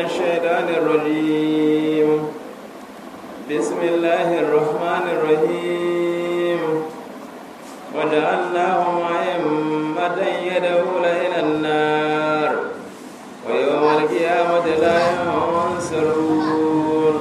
الشيطان الرجيم بسم الله الرحمن الرحيم وجعلناهم أئمة يدعون إلى النار ويوم القيامة لا ينصرون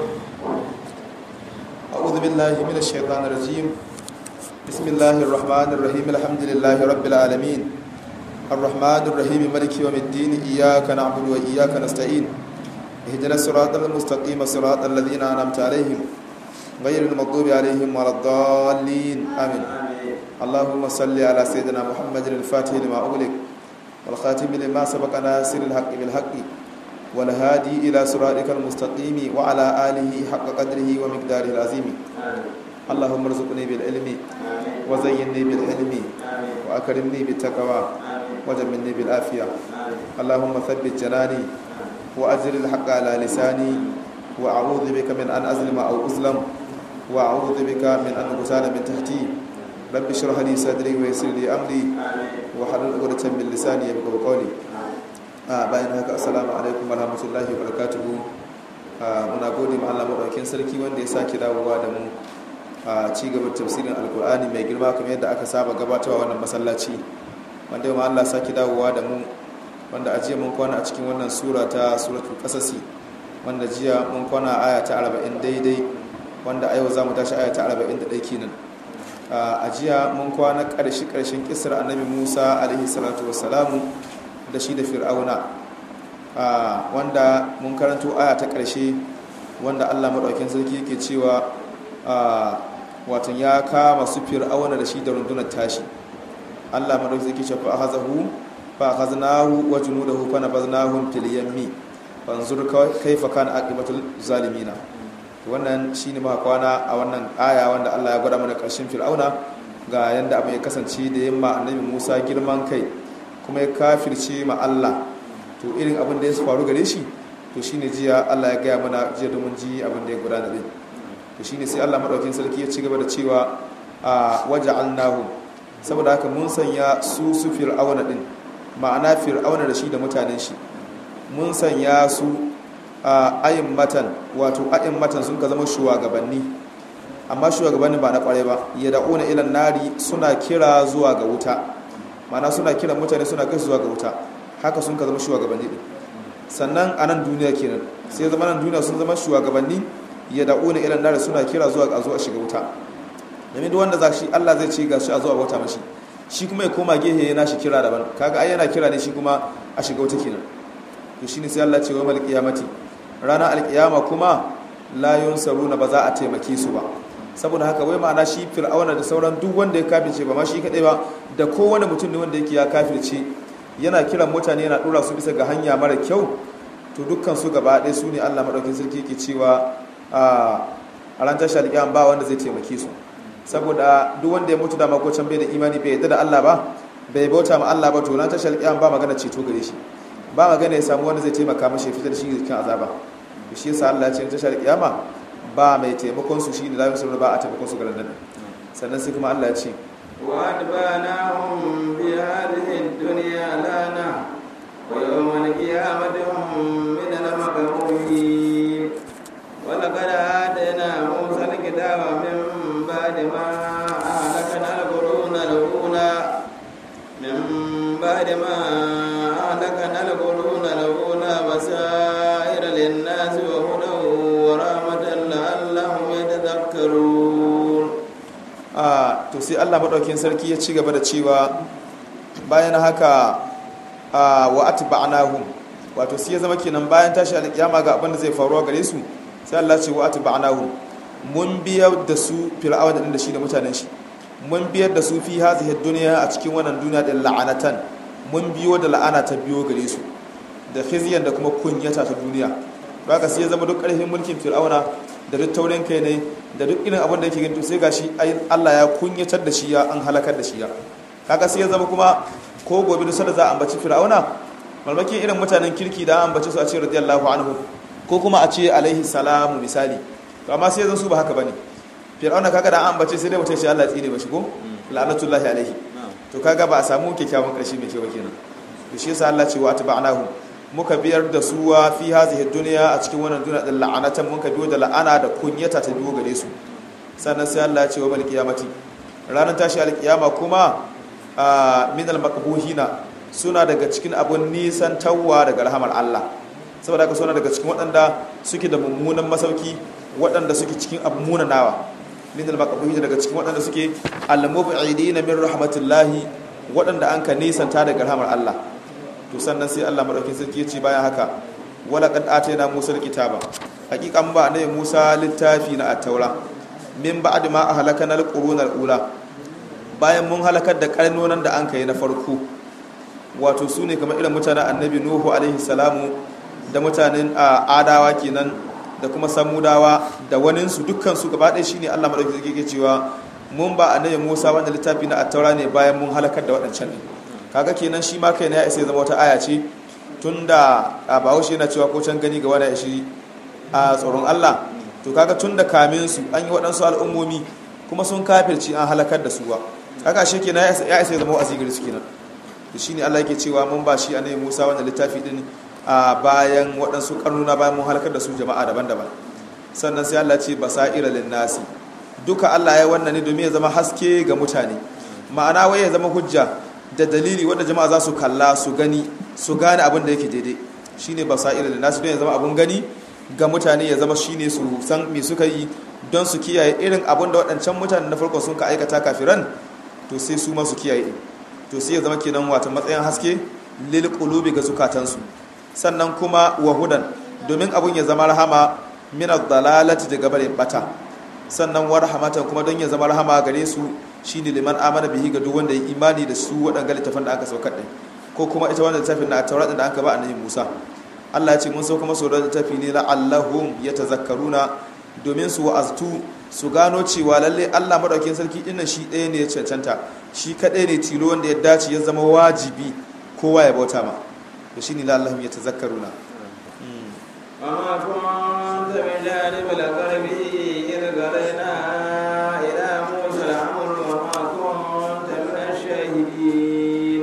أعوذ بالله من الشيطان الرجيم بسم الله الرحمن الرحيم الحمد لله رب العالمين الرحمن الرحيم مالك يوم الدين إياك نعبد وإياك نستعين اهدنا الصراط المستقيم صراط الذين أنعمت عليهم غير المغضوب عليهم ولا الضالين آمين اللهم صل على سيدنا محمد الفاتح لما أغلق والخاتم لما سبق ناصر الحق بالحق والهادي إلى صراطك المستقيم وعلى آله حق قدره ومقداره العظيم اللهم ارزقني بالعلم وزينني بالحلم وأكرمني بالتقوى وجملني بالعافية اللهم ثبت جناني وأجر الحق على لساني وأعوذ بك من أن أظلم أو أظلم وأعوذ بك من أن أغتال من تحتي رب اشرح لي صدري ويسر لي أمري وحلل عقدة من لساني يبقى قولي bayan haka assalamu alaikum warahmatullahi wabarakatuhu muna gode ma Allah madaukakin sarki wanda ya sake dawowa da mu a ci gaba tafsirin alkur'ani mai girma kamar yadda aka saba gabatarwa wannan masallaci wanda ma Allah sake dawowa da mu wanda ajiya mun kwana a cikin wannan sura ta suratul qasasi wanda jiya mun kwana aya ta 40 daidai wanda a yau zamu tashi aya ta 41 kenan a jiya mun kwana karshe karshen kisar annabi Musa alaihi salatu wassalamu da shi da fir'auna wanda mun karanto aya ta karshe wanda Allah madaukakin sarki yake cewa watan ya kama su fir'auna da shi da rundunar tashi Allah madaukakin sarki ce fa hazahu fa khaznahu wa junudahu fa nabaznahum fil yammi fanzur kaifa kana aqibatul zalimina wannan shine ma kwana a wannan aya wanda Allah ya gwada mana karshen fir'auna ga yanda abin ya kasance da yamma annabi Musa girman kai kuma ya kafirce ma Allah to irin abin da ya faru gare shi to shine jiya Allah ya gaya mana jiya domin ji abin da ya gudana din to shine sai Allah madaukakin sarki ya ci gaba da cewa a waja'alnahu saboda haka mun sanya su su fir'auna din ma'ana fir'auna da shi da mutanen shi mun sanya su a ayin matan wato ayin matan sun ka zama shugabanni amma shugabanni ba na kware ba ya da'una ilan nari suna kira zuwa ga wuta ma'ana suna kira mutane suna kai zuwa ga wuta haka sun ka zama shugabanni din sannan a nan duniya kenan sai zama nan duniya sun zama shugabanni ya da'una ilan nari suna kira zuwa ga zuwa shiga wuta domin duk wanda za shi Allah zai ce ga shi a zuwa bauta mashi shi kuma ya koma gehe yana shi kira daban kaga ai yana kira ne shi kuma a shiga wuta kenan to shine sai Allah ce wa mal qiyamati rana alqiyama kuma la yunsaruna ba za a taimake su ba saboda haka wai ma'ana shi fir'auna da sauran duk wanda ya kafirce ba ma shi kadai ba da kowane mutum ne wanda yake ya kafirce yana kiran mutane yana dora su bisa ga hanya mara kyau to dukkan su gaba ɗaya su ne Allah madaukakin sarki yake cewa a ran tashar alƙiyama ba wanda zai taimake su saboda duk wanda ya mutu da makocin bai da imani bai yadda da Allah ba bai bauta ma Allah ba to ran tashar alƙiyama ba magana ceto gare shi ba magana ya samu wanda zai taimaka mashi fitar shi cikin azaba to shi yasa Allah ya ce tashar alƙiyama ba mai taimakon su shine lafi sun ba a taimakon su garan nan sannan sai kuma Allah ya ce وأتبعناهم في هذه الدنيا لانا ويوم القيامة هم من المقبولين ولقد آتينا موسى الكتاب من بعد ما أهلكنا القرون الأولى من بعد ما أهلكنا القرون الأولى بصائر للناس وهدى ورحمة لعلهم يتذكرون a to sai Allah madaukakin sarki ya ci gaba da cewa bayan haka a wa atba'nahum wato sai ya zama kenan bayan tashi alkiyama ga abin da zai faruwa gare su sai Allah ce wa atba'nahum mun biyar da su fir'auna din da shi da mutanen shi mun biyar da su fi hazihi dunya a cikin wannan duniya din la'anatan mun biyo da la'ana ta biyo gare su da khizyan da kuma kunyata ta duniya haka sai ya zama duk ƙarfin mulkin fir'auna da duk taurin kai ne da duk irin abin da yake gintu sai gashi Allah ya kunyatar da shi ya an halakar da shi ya kaga sai ya zama kuma ko gobe da sada za a ambaci fir'auna malmakin irin mutanen kirki da an ambaci su a ce radiyallahu anhu ko kuma a ce alaihi salamu misali to amma sai zan su ba haka bane fir'auna kaga da an ambace sai dai mutum shi Allah ya tsire ba shi ko la'natullahi alaihi to kaga ba a samu kyakkyawan karshe mai kyau kenan to shi yasa Allah ce wa atba'nahu muka biyar da suwa fi hazihi duniya a cikin wannan duniya da la'anatan muka biyo da la'ana da kunyata ta biyo gare su sannan sai Allah ya ce wa mal qiyamati ranar tashi alkiyama kuma min al maqbuhina suna daga cikin abun nisan tawwa daga rahamar Allah saboda haka suna daga cikin waɗanda suke da mummunan masauki waɗanda suke cikin abu munanawa min al maqbuhina daga cikin waɗanda suke al mub'idina min rahmatillahi waɗanda an ka nisanta daga rahamar Allah to sannan sai Allah madaukakin sarki ya ce bayan haka wala qad atayna musa alkitaba haqiqan ba ne musa littafi na at-taura min ba'd ma ahlakana al-quruna al-ula bayan mun halakar da karnonan da an kai na farko wato su ne kamar irin mutanen annabi nuhu alaihi salamu da mutanen adawa kenan da kuma samudawa da waninsu dukkan su gaba ɗaya shine Allah madaukakin sarki ke cewa mun ba annabi musa wanda littafi na at-taura ne bayan mun halakar da waɗancan ne kaga kenan shi ma kai ne ya isa zama wata aya ce tunda a bahaushe yana cewa ko can gani ga wani shi a tsoron Allah to kaga tunda kamin su an yi waɗansu al'ummomi kuma sun kafirci an halakar da su ba kaga shi kenan ya isa zama wa'azi gari su kenan to shine Allah yake cewa mun ba shi annabi Musa wannan littafi din a bayan waɗansu karnuna bayan mun halakar da su jama'a daban-daban sannan sai Allah ce basaira lin nasi duka Allah ya wannan ne domin ya zama haske ga mutane ma'ana wai ya zama hujja da dalili wanda jama'a za su kalla su gani su gane abin da yake daidai shine basair da nasu don ya zama abun gani ga mutane ya zama shine su san me suka yi don su kiyaye irin abin da waɗancan mutane na farko sun ka aikata kafiran to sai su ma su kiyaye to sai ya zama kenan wata matsayin haske lil qulubi ga zukatansu sannan kuma wahudan domin abun ya zama rahama min ad-dalalati daga bare bata sannan wa rahmatan kuma don ya zama rahama gare su shine liman amana bihi ga duk wanda ya imani da su waɗanga littafin da aka saukar ɗin ko kuma ita wannan littafin na taurat da aka ba annabi Musa Allah ya ce mun sauka masu da littafi ne la'allahum yatazakkaruna domin su wa'aztu su gano cewa lalle Allah madaukakin sarki dinnan shi ɗaya ne ya cancanta shi kaɗai ne tilo wanda ya dace ya zama wajibi kowa ya bauta ma to shine la'allahum yatazakkaruna وما كنت بجانب الغرب إذ قضينا إلى موسى الأمر وما كنت من الشاهدين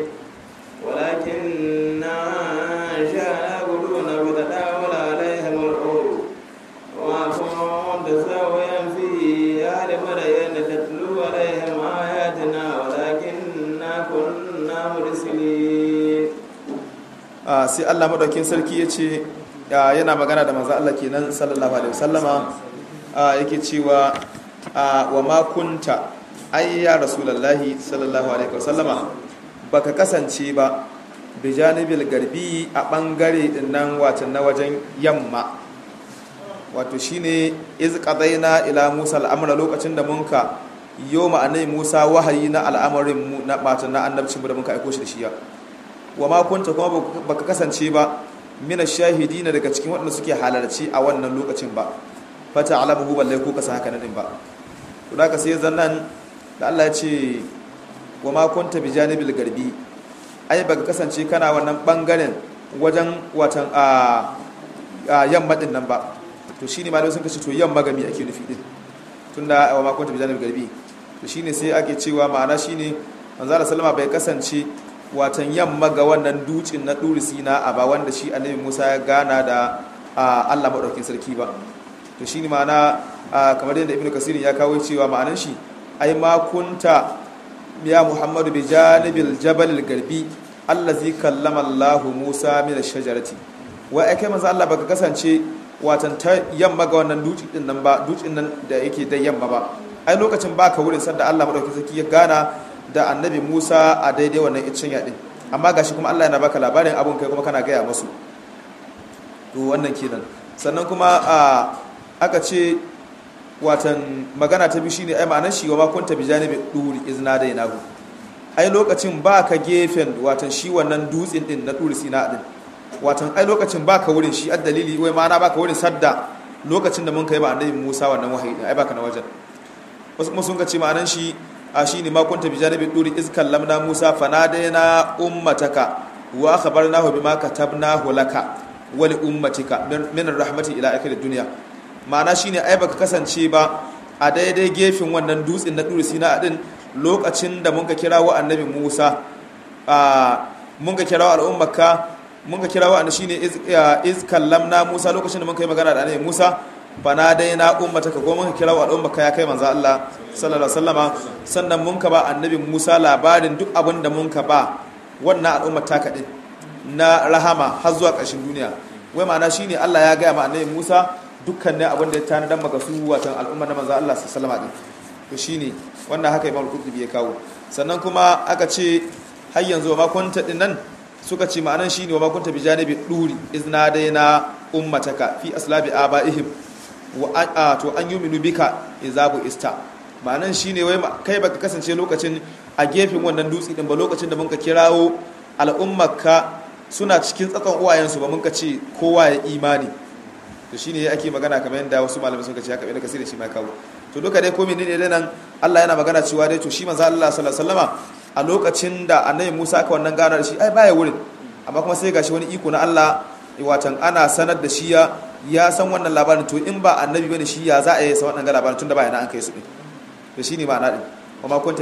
ولكننا أنشأنا قرون فتداول عليهم الأمر وما كنت ساويا في أهل مدين تتلو عليهم آياتنا ولكننا كنا مرسلين Ah, sai Allah madaukin sarki ya ce ah, yana magana da manzo Allah kenan sallallahu alaihi wasallama ah, yake cewa ah, wa ma kunta ay ya rasulullahi sallallahu alaihi wasallama baka kasance ba bi janibil garbi a bangare din nan wato na wajen yamma wato shine iz qadaina ila Musa al'amra lokacin da munka yoma annabi Musa wahayi na al'amarin mu na wato na annabcin mu da munka aiko shi da shiya wa ma kunta kuma baka kasance ba mina shahidina daga cikin waɗanda suke halarci a wannan lokacin ba fata alamuhu balle ko kasa haka nadin ba to da ka sai zannan da Allah ya ce wa ma kunta bi janibil garbi ai baka kasance kana wannan bangaren wajen watan a yamma din nan ba to shine malamai sun kace to yamma gami ake nufi din tunda wa ma kunta bi janibil garbi to shine sai ake cewa ma'ana shine manzo Allah sallama bai kasance watan yamma ga wannan dutsen na ɗuri sina a ba wanda shi annabi musa ya gana da allah maɗaukin sarki ba to shi ne ma'ana kamar yadda ibn kasirin ya kawo cewa ma'anan shi ai makunta ya muhammadu bi janibil jabalil garbi allazi kallama allahu musa min shajarati wa ai kai manzo allah baka kasance watan ta yamma ga wannan dutsen din nan ba dutsen nan da yake da yamma ba ai lokacin baka wurin sanda allah maɗaukin sarki ya gana da annabi Musa a daidai wannan icin yaɗin amma gashi kuma Allah yana baka labarin abun kai kuma kana gaya masu to wannan kenan sannan kuma aka ce watan magana ta bi shine ai ma'anar shi wa ma kunta bi janibi duri izna da yanahu ai lokacin baka gefen watan shi wannan dutsen din na duri sina din watan ai lokacin baka wurin shi a dalili wai ma'ana baka wurin sadda lokacin da mun kai ba annabi Musa wannan wahayi ai baka na wajen wasu kuma sun ka ce ma'anar shi a shi ne makunta bi janibin duri iz kallamna musa fanadaina ummataka wa akhbarnahu bima katabnahu laka wa li ummatika min rahmati ila akhir dunya ma'ana shine ai baka kasance ba a daidai gefen wannan dutsen na duri sina din lokacin da mun ka kira wa annabi musa a mun ka kira al'ummaka mun ka kirawo an shine iz iz kallamna Musa lokacin da mun kai magana da annabi Musa bana dai na ummata ka goma ka kirawo al'umma ka ya kai manzo Allah sallallahu alaihi wasallama sannan mun ka ba annabi Musa labarin duk abin da mun ka ba wannan al'umma ta kadin na rahama har zuwa ƙarshen duniya wai ma'ana shine Allah ya gaya ma annabi Musa dukkanin abin da ya tanadan maka su watan al'umma na manzo Allah sallallahu alaihi wasallama to shine wannan haka Imam Qurtubi ya kawo sannan kuma aka ce har yanzu ma kunta din nan suka ce ma'anan shine wa ma kunta bi janibi duri izna daina ummataka fi aslabi abaihim wa to an yuminu bika izabu ista ma'anan shine wai kai baka kasance lokacin a gefen wannan dutse din ba lokacin da muka kirawo al'ummarka suna cikin tsakon uwayensu ba muka ce kowa ya imani to shine ake magana kamar yadda wasu malamai suka ce haka bai kasiri shi mai kawo to duka dai komai ne dai nan Allah yana magana cewa dai to shi manzo Allah sallallahu alaihi wasallama a lokacin da annabi Musa aka wannan gana da shi ai baya wurin amma kuma sai gashi wani iko na Allah watan ana sanar da shi ya ya san wannan labarin to in ba annabi bane shi ya za a yi sa wannan labarin tunda baya nan an kai su din to shine ma'ana din kuma kunta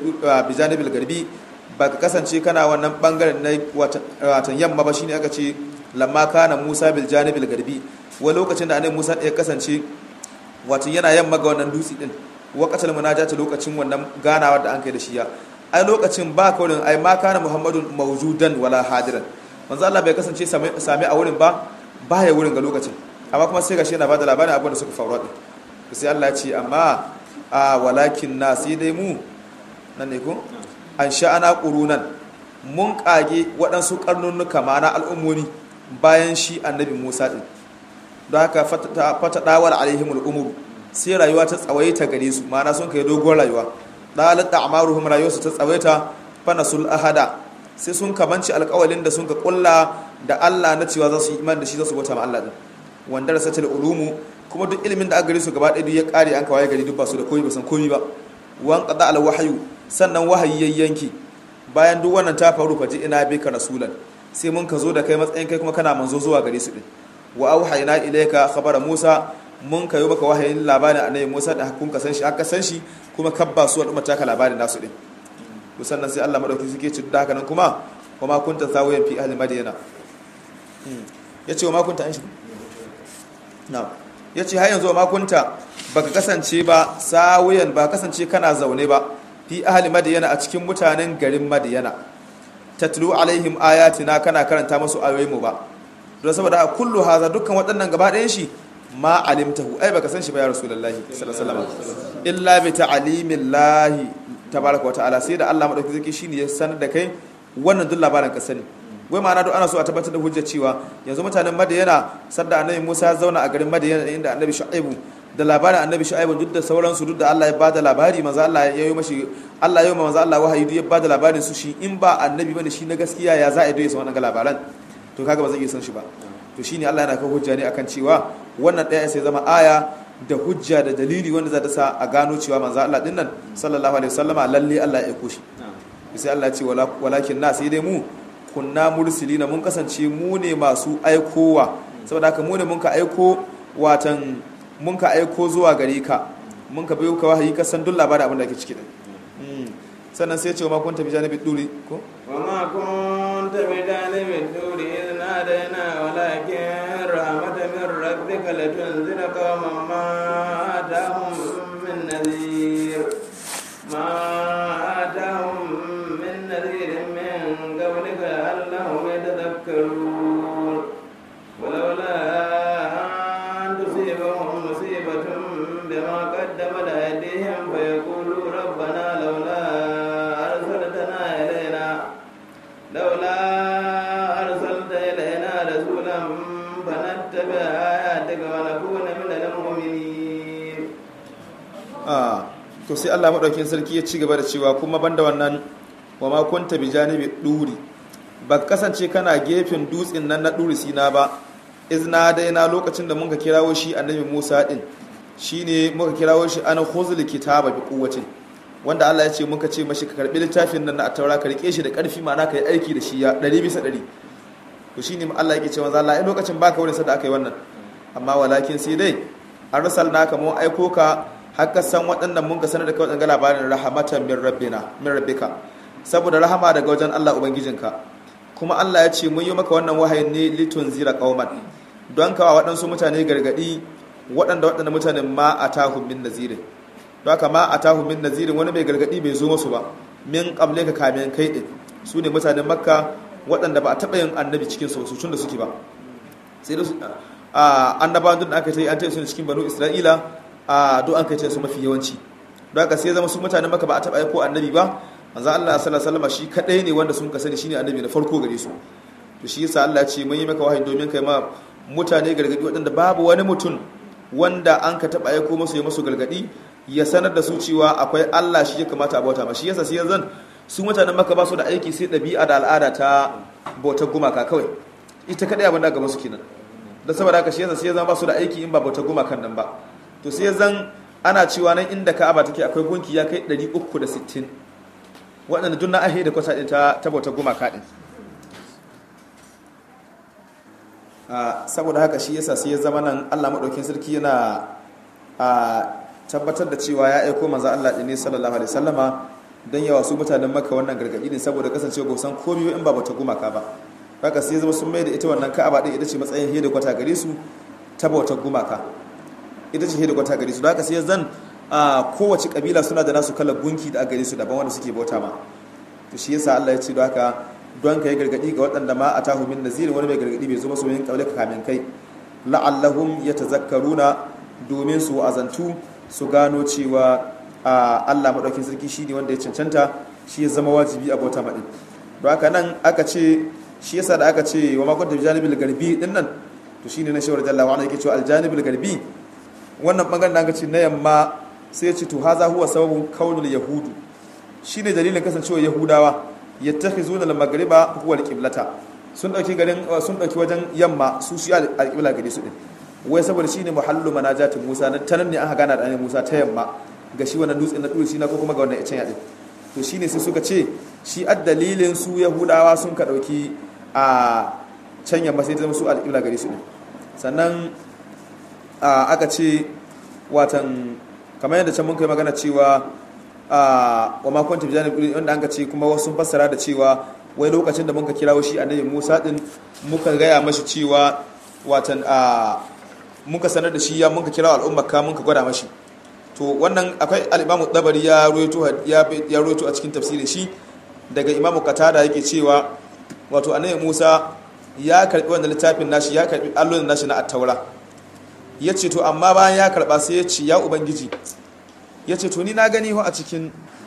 bi janibil garbi ba ka kasance kana wannan bangaren na watan yamma ba shine aka ce lamma kana Musa bil janibil garbi wani lokacin da annabi Musa ya kasance watan yana yamma ga wannan dutse din waqatal munajati lokacin wannan ganawa da an kai da shi ya ai lokacin ba kaurin ai ma kana Muhammadun mawjudan wala hadiran manzo Allah bai kasance same a wurin ba baya wurin ga lokacin amma kuma sai gashi yana bada labarin abin da suka faru din sai Allah ya ce amma a walakin na sai dai mu nan ne ko an sha'ana qurunan mun kage waɗansu karnunnuka ma'ana al'ummomi bayan shi annabi Musa din don haka fata dawar alaihimul umur sai rayuwa ta tsawaita gare su ma'ana sun kai dogon rayuwa dalat da amaruhum rayuwarsu ta tsawaita fanasul ahada sai sun kamanci alƙawalin da sun ka kulla da Allah na cewa za su yi iman da shi za su bauta ma Allah din wanda rasatul ulumu kuma duk ilimin da aka gare su gaba ɗaya duk ya ƙare an kawai gari duk ba su da komai ba san komai ba wan qada al wahyu sannan wahayi yayyanki bayan duk wannan ta faru faji ina bika rasulan sai mun ka zo da kai matsayin kai kuma kana manzo zuwa gare su din wa auhayna ilayka khabara musa mun kayo maka wahayin labarin annabi musa da hakun ka san shi aka san shi kuma kabba su al'umma ta ka labarin nasu din to sannan sai Allah madauki suke ci da haka nan kuma wa ma kunta sawiyan fi ahli madyana yace wa ma kunta an shi na'am yace har yanzu wa ma kunta baka kasance ba sawiyan ba kasance kana zaune ba fi ahli madyana a cikin mutanen garin madyana tatlu alaihim ayatina kana karanta musu ayoyin mu ba don saboda kullu haza dukkan waɗannan gaba ɗayan shi ma alimtahu ai baka san shi ba ya rasulullahi sallallahu alaihi wasallam illa bi ta'limillahi tabaraka wa ta'ala sai da Allah madauki zaki shine ya sanar da kai wannan duk labarin ka sani wai ma'ana duk ana so a tabbatar da hujjar cewa yanzu mutanen Madiyana sadda annabi Musa ya zauna a garin Madiyana inda annabi Shu'aibu da labarin annabi Shu'aibu duk da sauransu duk da Allah ya bada labari manzo Allah ya yi mashi Allah ya yi manzo Allah wahayi duk ya bada labarin su shi in ba annabi bane shi na gaskiya ya za a yi wannan labaran to kaga ba zai iya san shi ba to shine Allah yana kawo hujja ne akan cewa wannan ɗaya sai zama aya da hujja da dalili wanda za ta sa a gano cewa manzo Allah din nan sallallahu alaihi wasallama lalle Allah ya aiko shi sai Allah ya ce walakin na sai dai mu kunna mursilina mun kasance mu ne masu aikowa saboda haka mu ne mun ka aiko watan mun ka aiko zuwa gare ka mun ka bayo ka wahayi ka san duk labarin abin da ke ciki din sannan sai ya ce wa ma kunta bi janibi duri ko wa ma kunta bi janibi duri idh nadaina walakin rahmatan min rabbika latunzira qauman ma atahum min nadhir ma atahum min nadhir min qablika allahum yatadhakkarun ولولا أن تصيبهم مصيبة بما قدمت أيديهم فيقولوا ربنا لولا أرسلتنا إلينا لولا أرسلت إلينا رسولا فنتبع آياتك ونكون من المؤمنين ah to sai Allah madaukakin sarki ya ci gaba da cewa kuma banda wannan wa ma kunta bi janibi duri ba kasance kana gefen dutsen nan na duri sina ba izna daina lokacin da muka kirawo shi annabi Musa din shine muka kirawo shi ana khuzul kitaba bi quwwatin wanda Allah ya ce muka ce mashi ka karbi littafin nan na taura ka rike shi da karfi ma'ana ka yi aiki da shi ya 100 bisa 100 to shine Allah yake cewa Allah ai lokacin baka wurin sa da aka yi wannan amma walakin sai dai arsalnaka mu aiko ka haka san waɗannan mun ka sanar da kai waɗannan labarin rahamatan min rabbina min rabbika saboda rahama daga wajen Allah ubangijinka kuma Allah ya ce mun yi maka wannan wahayin ne litun zira qauman don kawa waɗansu mutane gargadi waɗanda waɗanda mutanen ma atahum min nazirin don haka ma atahum min nazirin wani mai gargadi bai zo musu ba min kamle ka kamin kai din su ne mutanen makka waɗanda ba a taɓa yin annabi cikin su su da suke ba sai da su annabawan duk da aka yi an ta su cikin banu isra'ila a duk an kai su mafi yawanci don haka sai zama su mutanen makka ba a taɓa aiko annabi ba manzo Allah sallallahu alaihi wasallam shi kadai ne wanda sun ka sani shine annabi na farko gare su to shi yasa Allah ya ce mun yi maka wahayi domin kai ma mutane gargadi waɗanda babu wani mutum wanda an ka taɓa aiko musu ya musu gargadi ya sanar da su cewa akwai Allah shi ya kamata a bauta ma shi yasa sai yanzu su mutanen maka ba su da aiki sai ɗabi'a da al'ada ta bautar gumaka kawai ita kadai abin da gaba su kenan da saboda haka shi yasa sai yanzu ba su da aiki in ba bautar gumakan nan ba to sai yanzu ana cewa nan inda Ka'aba take akwai gunki ya kai 360 waɗanda duk na ahe da kwasa ɗin ta bautar gumaka ɗin saboda haka shi yasa sai ya zama nan Allah maɗaukin sarki yana tabbatar da cewa ya aiko manzo Allah ɗin ne sallallahu alaihi wasallama don yawa su mutanen maka wannan gargaɗi ne saboda kasancewa ba san komai in ba bata gumaka ba haka sai zama sun mai da ita wannan ka'aba ɗin ita ce matsayin hede kwata gare su ta bautar gumaka ita ce hede kwata gare su haka sai zan kowace kabila suna da nasu kalar gunki da gare su daban wanda suke bauta ma to shi yasa Allah ya ce don haka don ka yi gargaɗi ga waɗanda ma a tahu min nazirin wani mai gargaɗi bai zo masu yin kaule ka kamin kai la'allahum yatazakkaruna domin su azantu su gano cewa Allah maɗaukin sarki shi ne wanda ya cancanta shi ya zama wajibi a bauta maɗin don haka nan aka ce shi yasa da aka ce wa makon tafi janibin garbi ɗin nan to shi ne na shawar jalla wani yake cewa aljanibin garbi wannan ɓangaren da aka ce na yamma sai ya ce to haza huwa sababin kaunul yahudu shi ne dalilin kasancewa yahudawa ya tafi zuwa da magariba huwa alƙiblata sun ɗauki garin sun ɗauki wajen yamma su shi alƙibla gare su ɗin wai saboda shi ne muhallu manajatin musa na tanan ne aka gana da annabi musa ta yamma ga shi wannan dutsen na ɗuri shi na ko kuma ga wannan icen yaɗin to shi ne sai suka ce shi a dalilin su yahudawa sun ka ɗauki a can yamma sai ta zama su alƙibla gare su ɗin sannan aka ce watan kamar yadda can mun kai magana cewa wa makon tafi janib wanda an ka ce kuma wasu fassara da cewa wai lokacin da muka kirawo shi annabi musa din muka gaya mashi cewa watan a muka sanar da shi ya muka kira al'umma ka muka gwada mashi to wannan akwai al'imamu dabari ya ruwaito ya ruwaito a cikin tafsirin shi daga imamu katada yake cewa wato annabi musa ya karbi wannan littafin nashi ya karbi allon nashi na attaura ya ce to amma bayan ya karba sai ya ce ya ubangiji ya ce to ni na gani a cikin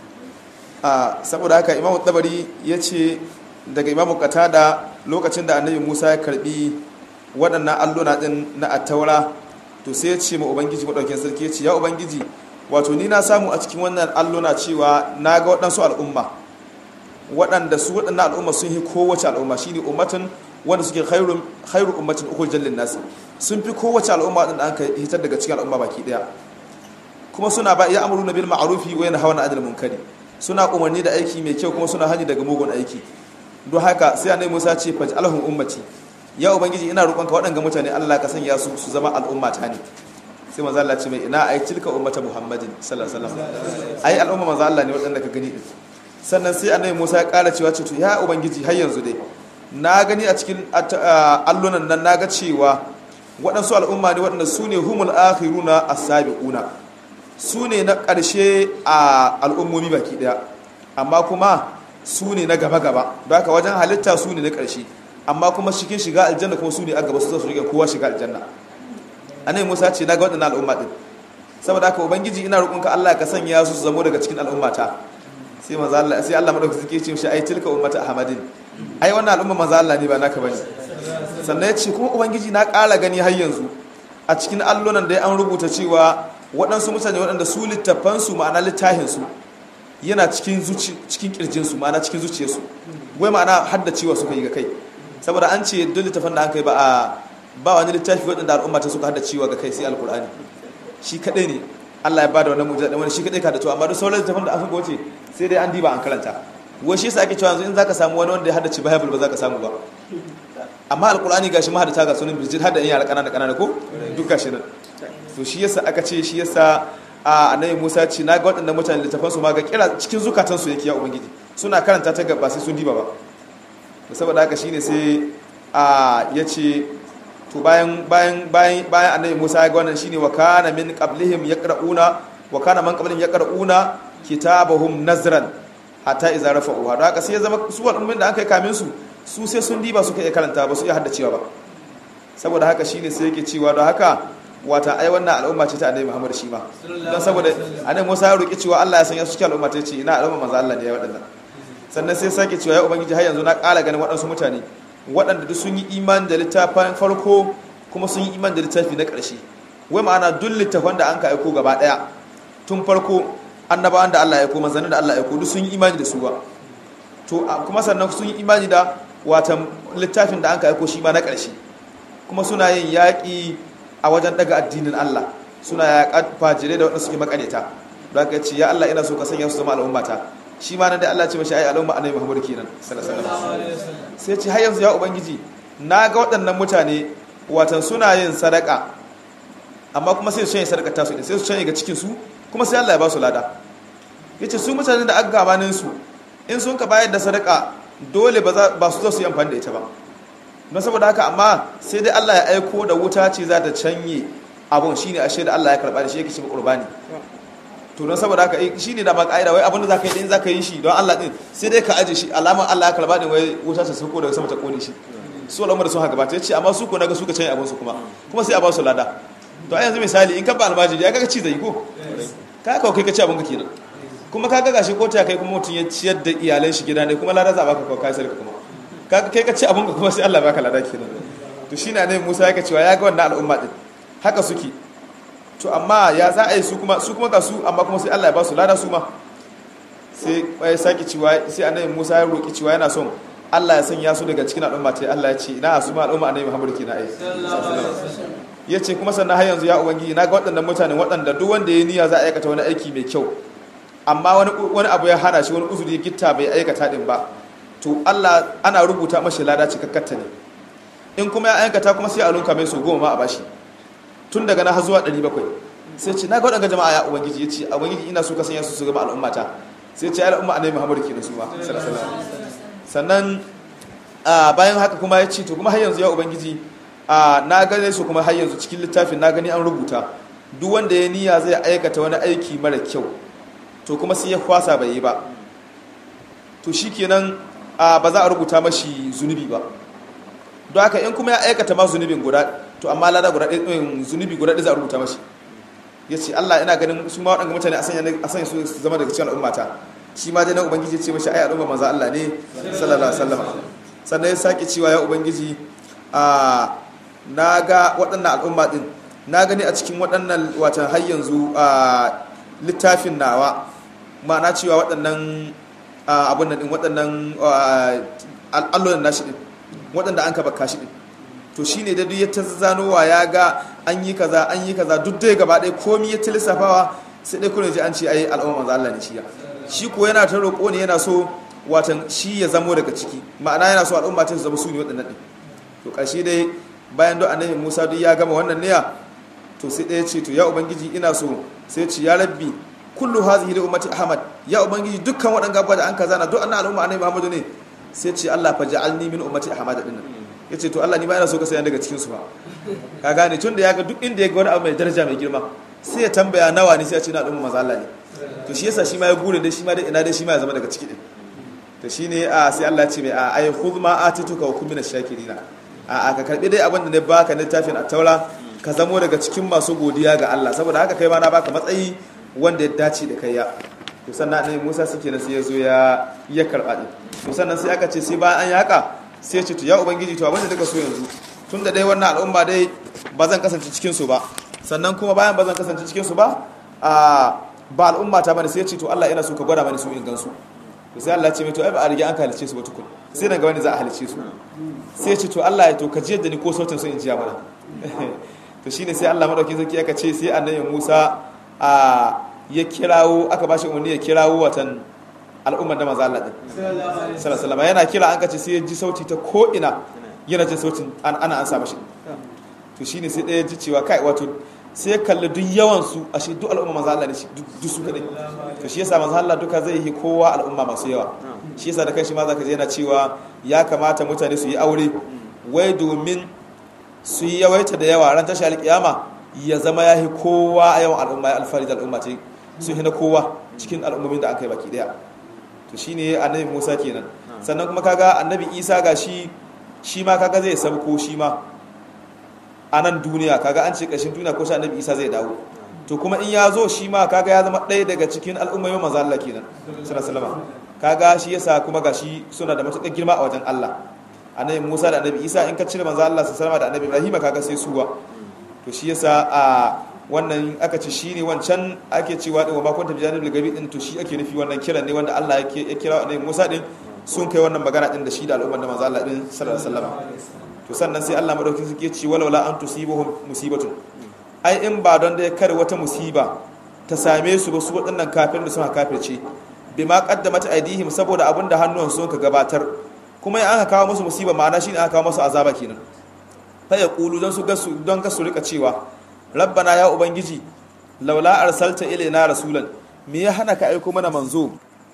a saboda haka imamu dabari ya ce daga imamu katada lokacin da annabi musa ya karbi waɗannan alluna ɗin na attaura to sai ya ce ma ubangiji maɗaukin sarki ya ce ya ubangiji wato ni na samu a cikin wannan alluna cewa na ga waɗansu al'umma waɗanda su waɗannan al'umma sun yi kowace al'umma shine ummatin wanda suke khairu ummatin uku jallin nasi sun fi kowace al'umma waɗanda an ka hitar daga cikin al'umma baki ɗaya kuma suna ba ya amuru na bil ma'arufi wa yana hawa na adal munkari suna umarni da aiki mai kyau kuma suna hani daga mugun aiki don haka sai annabi Musa ce faj alhum ummati ya ubangiji ina roƙonka waɗanga mutane Allah ka sanya su su zama al'umma ta ne sai manzo Allah ce mai ina ai tilka ummata Muhammadin sallallahu alaihi wasallam ai al'umma manzo Allah ne waɗanda ka gani sannan sai annabi Musa ya ƙara cewa ce to ya ubangiji har yanzu dai na gani a cikin allunan nan naga cewa waɗansu al'umma ne waɗanda su ne humul akhiruna as-sabiquna su ne na ƙarshe a al'ummomi baki ɗaya amma kuma su ne na gaba-gaba don haka wajen halitta su ne na ƙarshe amma kuma cikin shiga aljanna kuma su ne a gaba su su rike kowa shiga aljanna annabi Musa ce na ga waɗannan al'umma din saboda haka ubangiji ina roƙonka Allah ka sanya su su zamo daga cikin al'ummata sai manzo Allah sai Allah madaukaki suke ce shi ai tilka ummata ahmadin ai wannan al'umma manzo Allah ne ba naka bane sannan ya ce kuma ubangiji na ƙara gani har yanzu a cikin allonan da an rubuta cewa waɗansu mutane waɗanda su littafansu ma'ana littahinsu yana cikin cikin kirjinsu ma'ana cikin zuciyarsu wai ma'ana haddacewa suka yi ga kai saboda an ce duk littafin da an kai ba a ba wani littafi waɗanda al'umma ta suka haddacewa ga kai sai alkur'ani shi kaɗai ne Allah ya bada wannan mujiza wani shi kaɗai ka da to amma duk sauran littafin da aka goce sai dai an diba an karanta wai shi yasa ake cewa yanzu in zaka samu wani wanda ya haddace bible ba zaka samu ba amma alkur'ani gashi ma hadata ga sunan birjit hada in yara kanana kanana ko duk gashi nan to shi yasa aka ce shi yasa a annabi Musa ce na ga waɗannan mutane littafan su ma ga kira cikin zukatan su yake ya ubangiji suna karanta ta gaba sai sun diba ba da saboda haka shine sai a yace to bayan bayan bayan bayan annabi Musa ya ga wannan shine wa kana min qablihim yaqra'una wa kana man qablihim yaqra'una kitabahum nazran hatta idza rafa'u da haka sai ya zama su al'ummin da aka yi kamin su su sai sun diba suka iya karanta ba su iya haddacewa ba saboda haka shine sai yake cewa don haka wata ai wannan al'umma ce ta annabi Muhammad shi ma don saboda annabi Musa ya roki cewa Allah ya sanya su cikin al'umma ta ce ina al'umma manzo Allah ne ya wadannan sannan sai sake cewa ya ubangiji har yanzu na ƙara ganin waɗansu mutane waɗanda duk sun yi imani da littafin farko kuma sun yi imani da littafi na ƙarshe wai ma'ana duk littafan da an ka aiko gaba ɗaya tun farko annabawan da Allah ya aiko manzannin da Allah ya aiko duk sun yi imani da su ba to kuma sannan sun yi imani da watan littafin da an ka aiko shi ma na ƙarshe kuma suna yin yaƙi a wajen daga addinin Allah suna yaƙa fajirai da waɗanda suke makareta don haka ce ya Allah ina so ka sanya su zama al'ummata shi ma nan da Allah ce mashi ai al'umma annabi Muhammad kenan sallallahu alaihi wasallam sai ce har yanzu ya ubangiji na ga waɗannan mutane watan suna yin sadaka amma kuma sai su canye sadaka tasu din sai su canye ga cikin su kuma sai Allah ya ba su lada yace su mutane da aka gabanin su in sun ka bayar da sadaka dole ba su zo su yi amfani da ita ba don saboda haka amma sai dai Allah ya aiko da wuta ce za ta canye abun shine ashe da Allah ya karba da shi yake shi qurbani to don saboda haka shine da ba kaida wai abin da zaka yi din zaka yi shi don Allah din sai dai ka aje shi alama Allah ya karba din wai wuta ta sauko daga sama ta kone shi su al'umma da sun haka ba ta yace amma su ko naga suka canye abun su kuma kuma sai a ba su lada to a yanzu misali in ka ba almajiri ya kaga ci zai ko ka ka kai ka ci abun ka kenan kuma ka ga gashi ko ta kai kuma mutun ya ciyar da iyalan shi gida ne kuma lada za baka ko kai sai kuma kai ka ci abinka kuma sai Allah baka lada kenan to shine ne Musa yake cewa ya ga wannan al'umma din haka suke to amma ya za a yi su kuma su kuma ga su amma kuma sai Allah ya ba su lada su ma sai ya saki cewa sai annabi Musa ya roki cewa yana son Allah ya sanya su daga cikin al'umma ta Allah ya ce ina su ma al'umma annabi Muhammad kenan ai ya ce kuma sannan har yanzu ya ubangiji na ga waɗannan mutanen waɗanda duk wanda ya niyya za a aikata wani aiki mai kyau amma wani abu ya hana shi wani uzuri gitta bai aikata din ba to Allah ana rubuta mashi lada cikakkatta ne in kuma ya aikata kuma sai a lunka mai so goma ma a bashi tun daga na har zuwa 700 sai ce na ga waɗanda jama'a ya ubangiji ya ce a ubangiji ina so ka sanya su su gama al'ummata sai ce ya al'umma annabi muhammadu kenan su ma sannan bayan haka kuma ya ce to kuma har yanzu ya ubangiji na gane su kuma har yanzu cikin littafin na gani an rubuta duk wanda ya niyya zai aikata wani aiki mara kyau to kuma sai ya kwasa bai yi ba to shikenan ba za a rubuta mashi zunubi ba don haka in kuma ya aikata ma zunubin guda to amma lada guda zunubi guda za a rubuta mashi ya ce Allah ina ganin su ma waɗanda mutane a sanya su zama daga cikin al'ummata shi ma dai na ubangiji ce mashi ai al'umma maza Allah ne sallallahu alaihi wasallam sannan ya sake cewa ya ubangiji a na ga waɗannan al'umma din na gani a cikin waɗannan watan har yanzu a littafin nawa ma'ana cewa waɗannan abin nan din waɗannan al'allonan nashi din waɗanda an kaba kashi din to shine da duk ya ta zanowa ya ga an yi kaza an yi kaza duk dai gaba ɗaya komi ya lissafawa sai dai kuna ji an ce ai al'umma manzo Allah ne shi ya shi ko yana ta roƙo ne yana so watan shi ya zamo daga ciki ma'ana yana so al'umma ta zama su ne waɗannan din to ƙarshe dai bayan duk annabi Musa duk ya gama wannan niyya to sai ɗaya ce to ya ubangiji ina so sai ce ya rabbi kullu hazihi li ummati ahmad ya ubangiji dukkan waɗanda abubuwa da an kaza na duk annabi al'umma annabi muhammadu ne sai ce Allah fa ja'alni min ummati ahmad din yace to Allah ni ba ina so ka sanya daga cikin su ba ka gane tun da ya ga duk inda ya ga wani abu mai daraja mai girma sai ya tambaya nawa ne sai ya ce na al'umma maza Allah ne to shi yasa shi ma ya gure da shi ma dai ina dai shi ma ya zama daga ciki din to shine a sai Allah ya ce mai a ay khudh ma atituka wa kun min ash-shakirina a ka karbi dai abin da ne baka littafin at-taura ka zamo daga cikin masu godiya ga Allah saboda haka kai ma na baka matsayi wanda ya dace da kai ya to sannan annabi Musa suke nan sai ya zo ya ya karba din to sannan sai aka ce sai bayan an yi haka sai ce to ya ubangiji to abin da daga so yanzu tun da dai wannan al'umma dai ba zan kasance cikin su ba sannan kuma bayan ba zan kasance cikin su ba a ba al'umma ta bane sai ya ce to Allah ina so ka gwada mani su in gansu to sai Allah ya ce mai to ai ba a riga an halice su ba tukun sai nan ga wani za a halice su sai ya ce to Allah ya to ka jiyar da ni ko sautin su in jiya mana to shine sai Allah madaukin sarki aka ce sai annabi Musa a ya kirawo aka bashi umarni ya kirawo watan al'ummar da maza Allah din sallallahu yana kira an kace sai ya ji sauti ta ko ina yana jin sautin ana an sa mashi to shine sai ɗaya ji cewa kai wato sai ya kalli duk yawan su ashe duk al'umma maza Allah ne shi duk su kadai to shi yasa maza Allah duka zai yi kowa al'umma masu yawa shi yasa da kai shi ma zaka je yana cewa ya kamata mutane su yi aure wai domin su yi yawaita da yawa ran tashi alƙiyama ya zama ya yi kowa a yawan al'umma ya alfahari da al'umma ce su hina kowa cikin al'ummomin da aka yi baki daya to shine annabi Musa kenan sannan kuma kaga annabi Isa ga shi shi ma kaga zai sabko shi ma a nan duniya kaga an ce ƙarshen duniya ko shi annabi Isa zai dawo to kuma in ya zo shi ma kaga ya zama ɗaya daga cikin al'ummomin manzo Allah kenan sallallahu kaga shi yasa kuma ga shi suna da matuƙar girma a wajen Allah annabi Musa da annabi Isa in ka cire manzo Allah sallallahu da annabi Ibrahim kaga sai suwa to shi yasa a wannan aka ce shine wancan ake cewa din wa ma kunta bijanibul gabi din to shi ake nufi wannan kiran ne wanda Allah yake ya kira annabi Musa din sun kai wannan magana din da shi da al'ummar da manzo Allah din sallallahu alaihi wasallam to sannan sai Allah madaukakin suke ce walawala an tusibuhum musibatun ai in ba don da ya kare wata musiba ta same su ba su waɗannan kafin da suna kafirce bima qaddamat aidihim saboda abin da hannuwan sun ka gabatar kuma in aka kawo musu musiba ma'ana shine aka kawo musu azaba kenan fa yaqulu don su gasu don gasu rika cewa rabbana ya ubangiji laula arsalta ilaina rasulan me ya hana ka aiko mana manzo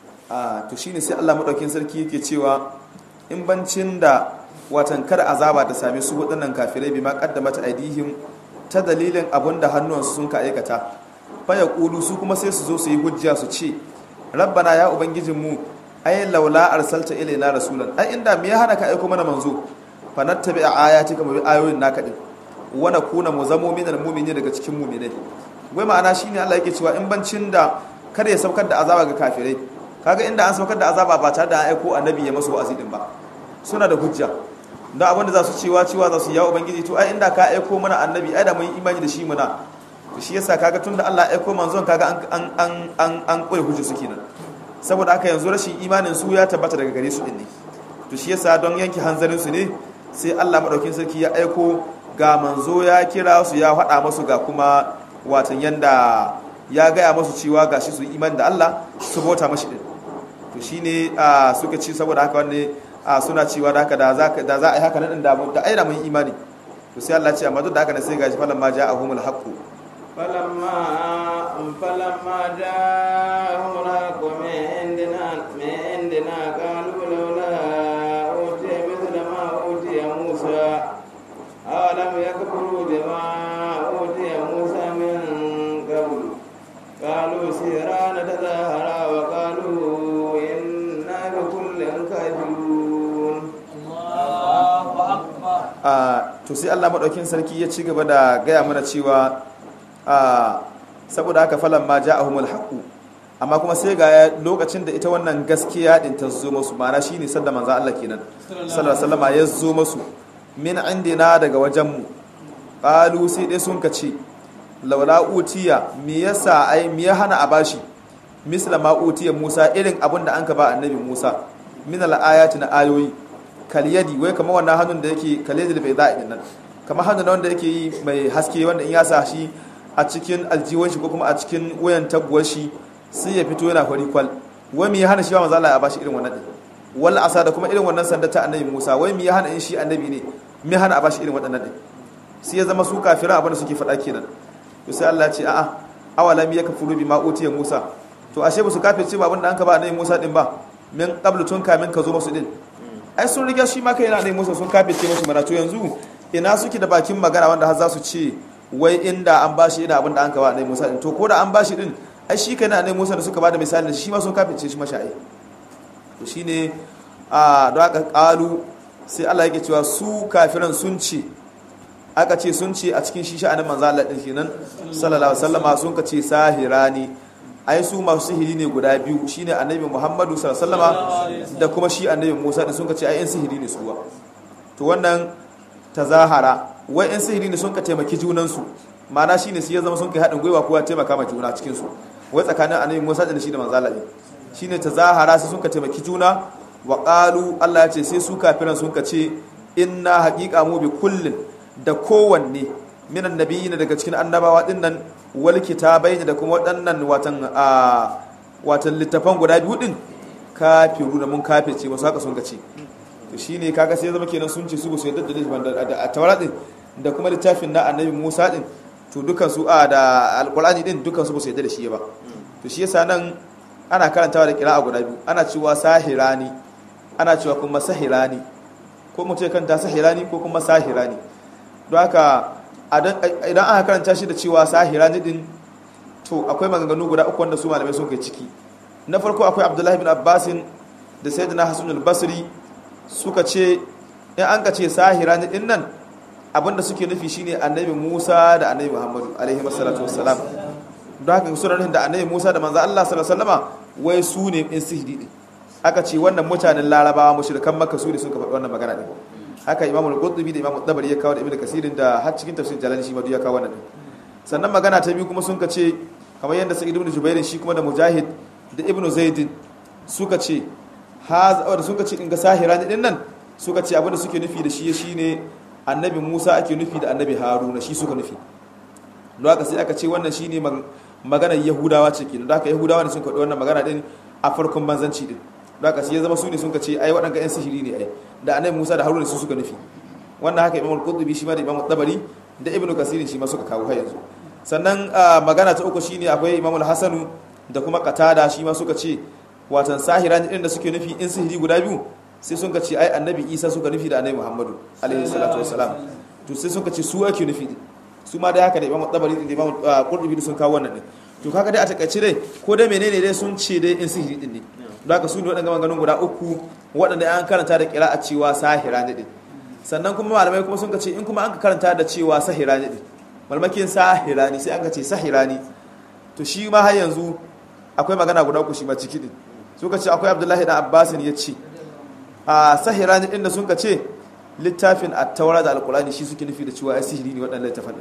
a to shine sai Allah madaukin sarki yake cewa in bancin da watan kar azaba ta same su waɗannan kafirai bima qaddamat aidihim ta dalilin abin da hannuwansu sun ka aikata faya ƙulu su kuma sai su zo su yi hujja su ce rabbana ya ubangijinmu ai laula arsalta ilaina rasulan ai inda me ya hana ka aiko mana manzo fa nattabi ayati kama bi ayoyin naka din wa nakuna mu zamo minal mu'minin daga cikin mu'minai wai ma'ana shine Allah yake cewa in bancin da kar ya saukar da azaba ga kafirai kaga inda an saukar da azaba ba tare da an aiko annabi ya masu wa'azi din ba suna da hujja don abin da za su cewa cewa za su yawo ubangiji to ai inda ka aiko mana annabi ai da mun yi imani da shi muna to shi yasa kaga tunda Allah ya aiko manzon kaga an an an an koyi hujja su kenan saboda haka yanzu rashin imanin su ya tabbata daga gare su din ne to shi yasa don yanke hanzarin su ne sai Allah madaukin sarki ya aiko ga manzo ya kira su ya faɗa musu ga kuma watan yanda ya gaya musu cewa gashi su imani da Allah su bauta mashi din to shine suka ci saboda haka wanne a suna cewa da haka da za a yi haka nan da da aina mun imani to sai Allah ce amma duk da haka ne sai gashi falan ma ja'ahumul haqqu falamma falamma ja'ahumul haqqu min indina min indina qalu lawla utiya mithla ma utiya Musa alam yakfuru bima utiya Musa min qabl قالوا سيران تظاهرا وقالوا إنا بكل كافرون to sai Allah maɗaukin sarki ya ci gaba da gaya mana cewa saboda haka falan ma ja'ahumul haqu amma kuma sai ga lokacin da ita wannan gaskiya din ta zo musu ma'ana shine sanda manzo Allah kenan sallallahu alaihi wasallam ya zo musu min indina daga wajen mu qalu sai dai sun kace laula utiya me yasa ai me ya hana a bashi misla ma utiya Musa irin abin da anka ba annabi Musa min al-ayati na ayoyi kalyadi wai kamar wannan hannun da yake kalyadi da bai za'a din nan kamar hannun wanda yake yi mai haske wanda in ya sa shi a cikin aljiwon shi ko kuma a cikin wayan taguwar shi sai ya fito yana fari kwal wai me ya hana shi ba manzo Allah ya bashi irin wannan din wal asa da kuma irin wannan sanda ta annabi Musa wai me ya hana in shi annabi ne me hana a bashi irin waɗannan din sai ya zama su kafiran abin da suke faɗa kenan to sai Allah ya ce a'a awalam yakfuru bima utiya Musa to ashe ba su kafirce ba abin da an ka ba annabi Musa din ba min qablu tun kamin ka zo musu din ai sun riga shi ma kai yana ne musu sun kafirce musu mana to yanzu ina suke da bakin magana wanda har za su ce wai inda an bashi ina abin da an ka ba annabi Musa din to ko da an bashi din ai shi kai na annabi Musa da suka bada misali da shi ma sun kafirce shi masha'i to shine a don aka kalu sai Allah yake cewa su kafiran sun ce aka ce sun ce a cikin shi sha'anin manzo Allah din kenan sallallahu alaihi wasallama sun ka ce sahirani ai su masu sihiri ne guda biyu shine annabi Muhammadu sallallahu alaihi wasallama da kuma shi annabi Musa din sun ka ce ai yan sihiri ne suwa to wannan tazahara wai yan sihiri ne sun ka taimaki junan su ma'ana shine su ya zama sun kai hadin gwiwa kowa taimaka ma juna cikin su wai tsakanin annabi Musa da shi da manzo Allah shine tazahara su sun ka taimaki juna wa qalu Allah ya ce sai su kafiran sun ka ce inna haqiqa mu bi kullin da kowanne minan nabiyina daga cikin annabawa dinnan wal kitabai da kuma waɗannan watan a watan littafan guda biyu din kafiru da mun kafirce wasu haka sun gace to shine kaga sai zama kenan sun ce su ba su yadda da littafin da tawara din da kuma littafin na annabi Musa din to dukan su a da alqur'ani din dukan su ba su yadda da shi ba to shi yasa nan ana karantawa da kira'a guda biyu ana cewa sahirani ana cewa kuma sahirani ko mutum ya karanta sahirani ko kuma sahirani don haka idan aka karanta shi da cewa sahirani din to akwai maganganu guda uku wanda su malamai sun kai ciki na farko akwai abdullahi bin abbasin da sayyidina hasan al-basri suka ce in an ka ce sahirani din nan abinda suke nufi shine annabi musa da annabi muhammadu alaihi wassalatu wassalam don haka suna nufin da annabi musa da manzo allah sallallahu alaihi wasallama wai su ne in sihiri din aka ce wannan mutanen larabawa mushrikan makka su ne suka faɗi wannan magana din haka imamu al-qurtubi da imamu tabari ya kawo da ibnu kasirin da har cikin tafsir jalani shi ma ya kawo wannan sannan magana ta biyu kuma sun ka ce kamar yadda sa'id ibn jubair shi kuma da mujahid da ibnu zaid suka ce ha da suka ce in ga sahira din nan suka ce abinda suke nufi da shi shine annabi Musa ake nufi da annabi Haruna shi suka nufi don haka sai aka ce wannan shine maganar Yahudawa ce kenan don haka Yahudawa ne sun faɗi wannan magana din a farkon manzanci din don haka sai ya zama su ne sun ce ai waɗanda ƴan sihiri ne ai da annabi Musa da Haruna su suka nufi wannan haka Imam Al-Qurtubi shi ma da Imam Tabari da Ibn Kasir shi ma suka kawo har yanzu sannan magana ta uku shine akwai Imam Al-Hasanu da kuma Qatada shi ma suka ce watan sahira din da suke nufi in sihiri guda biyu sai sun ce ai annabi Isa suka nufi da annabi Muhammadu alaihi salatu wassalam to sai sun ce su ake nufi su ma dai haka da Imam Tabari da Imam Qurtubi sun kawo wannan din to kaga dai a takaice dai ko dai menene dai sun ce dai in sihiri din ne don haka su ne waɗanda maganganun guda uku waɗanda an karanta da kira a cewa sahira ne din sannan kuma malamai kuma sun ka ce in kuma an ka karanta da cewa sahira ne din malmakin sahira ne sai an ka ce sahira ne to shi ma har yanzu akwai magana guda uku shi ma ciki din suka ce akwai abdullahi da abbasin ya ce a sahira ne din da sun ka ce littafin at-taura da alqur'ani shi suke nufi da cewa ai sihiri ne waɗannan littafin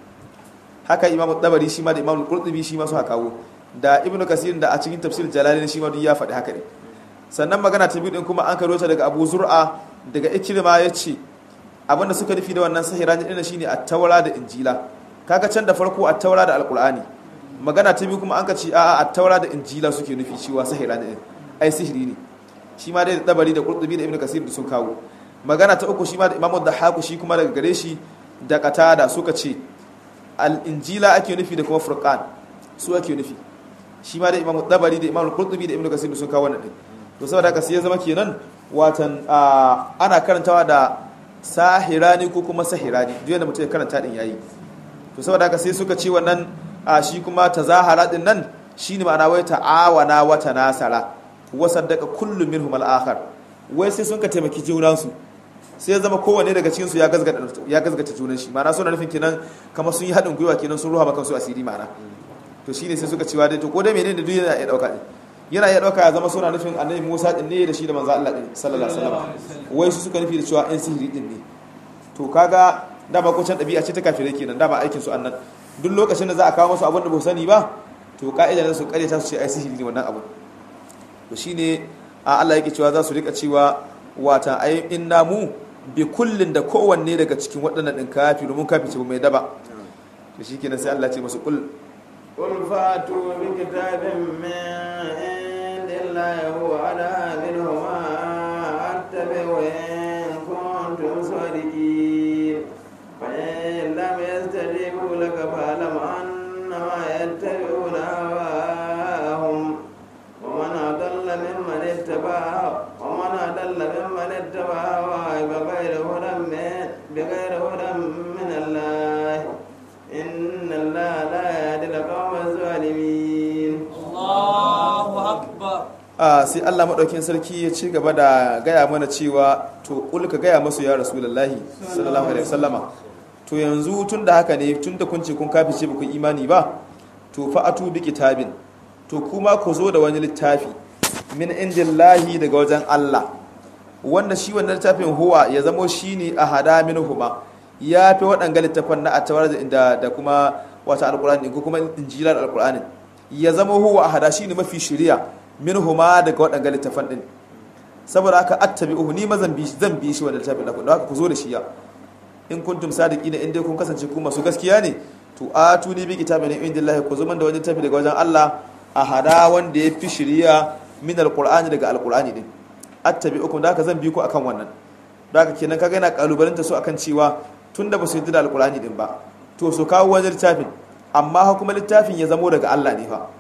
haka imam dabari shi ma da imam qurtubi shi ma su haka kawo da ibnu kasir da a cikin tafsir jalalin shi ma duk ya faɗi haka ne sannan magana ta biyu din kuma an karo ta daga abu zur'a daga ikrima ya ce abinda suka nufi da wannan sahira ne shine at-taura da injila kaga can da farko at-taura da alqur'ani magana ta biyu kuma an ka ce a'a at-taura da injila suke nufi cewa sahira ne ai sihiri ne shi ma dai da dabari da qurtubi da ibnu kasir da sun kawo magana ta uku shi ma da imamu dahaku shi kuma daga gare shi da qatada suka ce al-injila ake nufi da kuma furqan su ake nufi shi ma da imamu dabari da imamu qurtubi da ibnu kasir da sun kawo wannan din to saboda haka sai ya zama kenan watan ana karantawa da sahirani ko kuma sahirani duk yadda mutum ya karanta din yayi to saboda haka sai suka ce wannan shi kuma tazahara din nan shine ma'ana wai ta'awana wa tanasara wa saddaqa kullu minhum al-akhar wai sai sun ka taimaki junan su sai ya zama kowanne daga cikin su ya gazgata ya gazgata junan shi ma'ana suna nufin kenan kamar sun yi hadin gwiwa kenan sun ruha maka su asiri ma'ana to shine sai suka cewa dai to ko dai menene duk yana iya dauka din yana iya dauka ya zama suna nufin annabi Musa din ne da shi da manzo Allah din sallallahu alaihi wasallam wai su suka nufi da cewa in sihiri din ne to kaga dama ko can dabi'a ce ta kafirai kenan dama aikin su annan duk lokacin da za a kawo musu abin da ba sani ba to ka'ida ne su kare ta su ce ai sihiri ne wannan abin to shine a Allah yake cewa za su rika cewa wata ai inna mu bi kullin da kowanne daga cikin waɗannan din kafiru mun kafice mai daba to shikenan sai Allah ya ce musu kul قل فاتوا بكتاب من عند الله هو على منهما أتبع إن كنتم صادقين فإن لم يستجيبوا لك فاعلم أنما يتبعون هواهم ومن أضل ممن اتبع ومن أضل ممن اتبع هواه بغير هدى من بغير هدى من الله إن الله لا يهدي القوم الظالمين الله أكبر a sai Allah maɗaukin sarki ya ci gaba da gaya mana cewa to kul ka gaya masu ya rasulullahi sallallahu alaihi wasallama to yanzu tun da haka ne tun da kun ce kun kafice ba ku imani ba to fa atu bi kitabin to kuma ku zo da wani littafi min indillahi daga wajen Allah wanda shi wannan littafin huwa ya zamo shine ahada minhuma ya fi waɗanga littafan na atawar da da kuma wata alqur'ani ko kuma injilar alqur'ani ya zama huwa ahada shine mafi shari'a minhuma daga waɗanga littafan ɗin saboda haka attabi'uhu ni ma zan bi zan bi shi wannan littafin ɗin haka ku zo da shi ya in kuntum sadiqina in dai kun kasance ku masu gaskiya ne to atu ni bi kitabin min indillahi ku zo man da wani littafi daga wajen Allah a hada wanda ya fi shiriya min alqur'ani daga alqur'ani din attabi'ukum da haka zan bi ku akan wannan da haka kenan kaga yana kalubalanta su akan cewa tunda ba su yi da alqur'ani din ba to su kawo wani littafin amma kuma littafin ya zamo daga Allah ne fa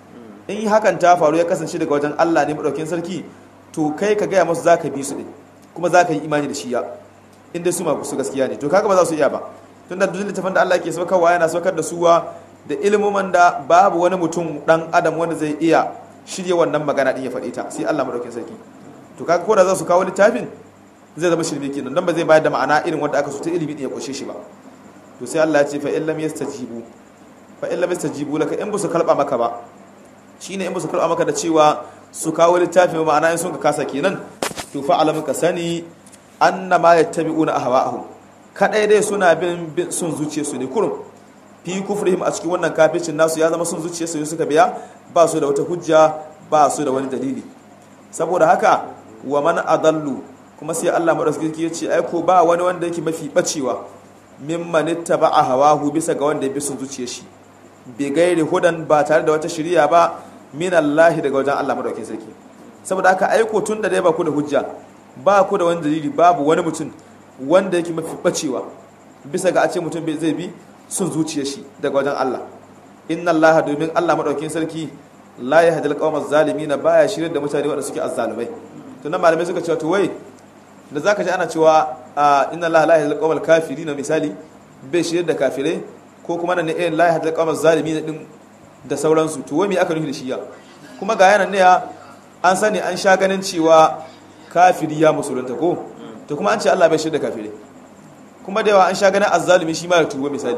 in hakan ta faru ya kasance daga wajen Allah ne madaukin sarki to kai ka gaya musu zaka bi su din kuma zaka yi imani da shi ya inda su ma su gaskiya ne to kaga ba za su iya ba tunda duk littafin da Allah ke saukarwa yana saukar da suwa da ilmuman da babu wani mutum dan adam wanda zai iya shirye wannan magana din ya faɗi ta sai Allah madaukin sarki to kaga ko da za su kawo littafin zai zama shirme kenan dan ba zai bayar da ma'ana irin wanda aka so ta ilimi din ya koshe shi ba to sai Allah ya ce fa in lam yastajibu fa in lam yastajibu laka in busu kalba maka ba shine in busu kalba maka da cewa su kawo littafin ma'ana in sun ka kasa kenan to fa alam ka sani annama yattabi'una ahwa'ahum kadai dai suna bin sun zuciye su ne kurum fi kufrihim a cikin wannan kafircin nasu ya zama sun zuciye su suka biya ba su da wata hujja ba su da wani dalili saboda haka wa man adallu kuma sai Allah madaukaki ya ce ai ko ba wani wanda yake mafi bacewa mimman ittaba'a hawahu bisa ga wanda ya bi sun zuciye shi bi gairi hudan ba tare da wata shiriya ba min Allah daga wajen Allah madaukakin sarki saboda haka aiko tun da dai ba ku da hujja ba ku da wani dalili babu wani mutum wanda yake mafi bacewa bisa ga a ce mutum zai bi sun zuciye shi daga wajen Allah inna Allah domin Allah madaukakin sarki la yahdi al-qawma zalimin baya shirin da mutane wanda suke azzalumai to nan malamai suka cewa to wai da zaka ji ana cewa inna Allah la yahdi al-qawma kafirin misali bai shirin da kafirai ko kuma nan ne eh la yahdi al-qawma zalimin din da sauransu to wai me aka nufi da shi ya kuma ga yanan ne ya an sani an sha ganin cewa kafiri ya musulunta ko to kuma an ce Allah bai shirya da kafirai kuma da yawa an sha ganin azzalumi shi ma ya tuba misali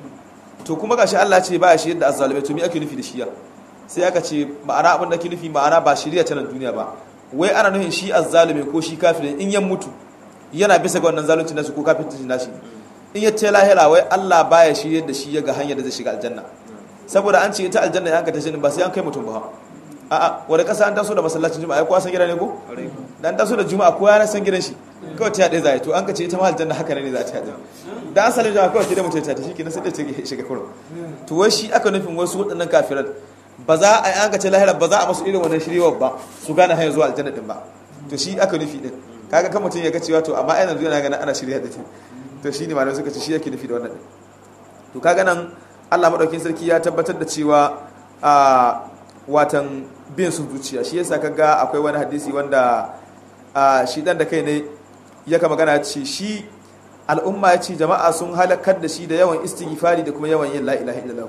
to kuma gashi Allah ce ba ya shirya da azzalumai to me ake nufi da shi ya sai aka ce ma'ana abin da ke nufi ma'ana ba shirya ta nan duniya ba wai ana nufin shi azzalumi ko shi kafirin in yan mutu yana bisa ga wannan zalunci nasu ko kafirci nashi in ya ce lahira wai Allah baya shirya da shi ya ga hanyar da zai shiga aljanna saboda an ce ita aljanna ya ta shi ba sai an kai mutum ba a'a wanda kasa an taso da masallacin juma'a kowa san gida ne ko dan taso da juma'a kowa ya san gidan shi kawai ta yadda zai to an ka ce ita ma aljanna haka ne za ta yadda da asalin jama'a kawai da mutum ta ta shi kenan sai da ta shiga kurum to wai shi aka nufin wasu waɗannan kafiran ba za a yi an ka ce lahira ba za a masu irin wannan shirewar ba su gane hanyar zuwa aljanna din ba to shi aka nufi din kaga kan mutum ya ga cewa to amma ai yanzu yana ganin ana shirya da shi to shine malamai suka ce shi yake nufi da wannan din to kaga nan Allah madaukakin sarki ya tabbatar da cewa a watan bin sun zuciya shi yasa kaga akwai wani hadisi wanda shi dan da kai ne ya ka magana ce shi al'umma ya ce jama'a sun halakar da shi da yawan istighfari da kuma yawan yin la ilaha illallah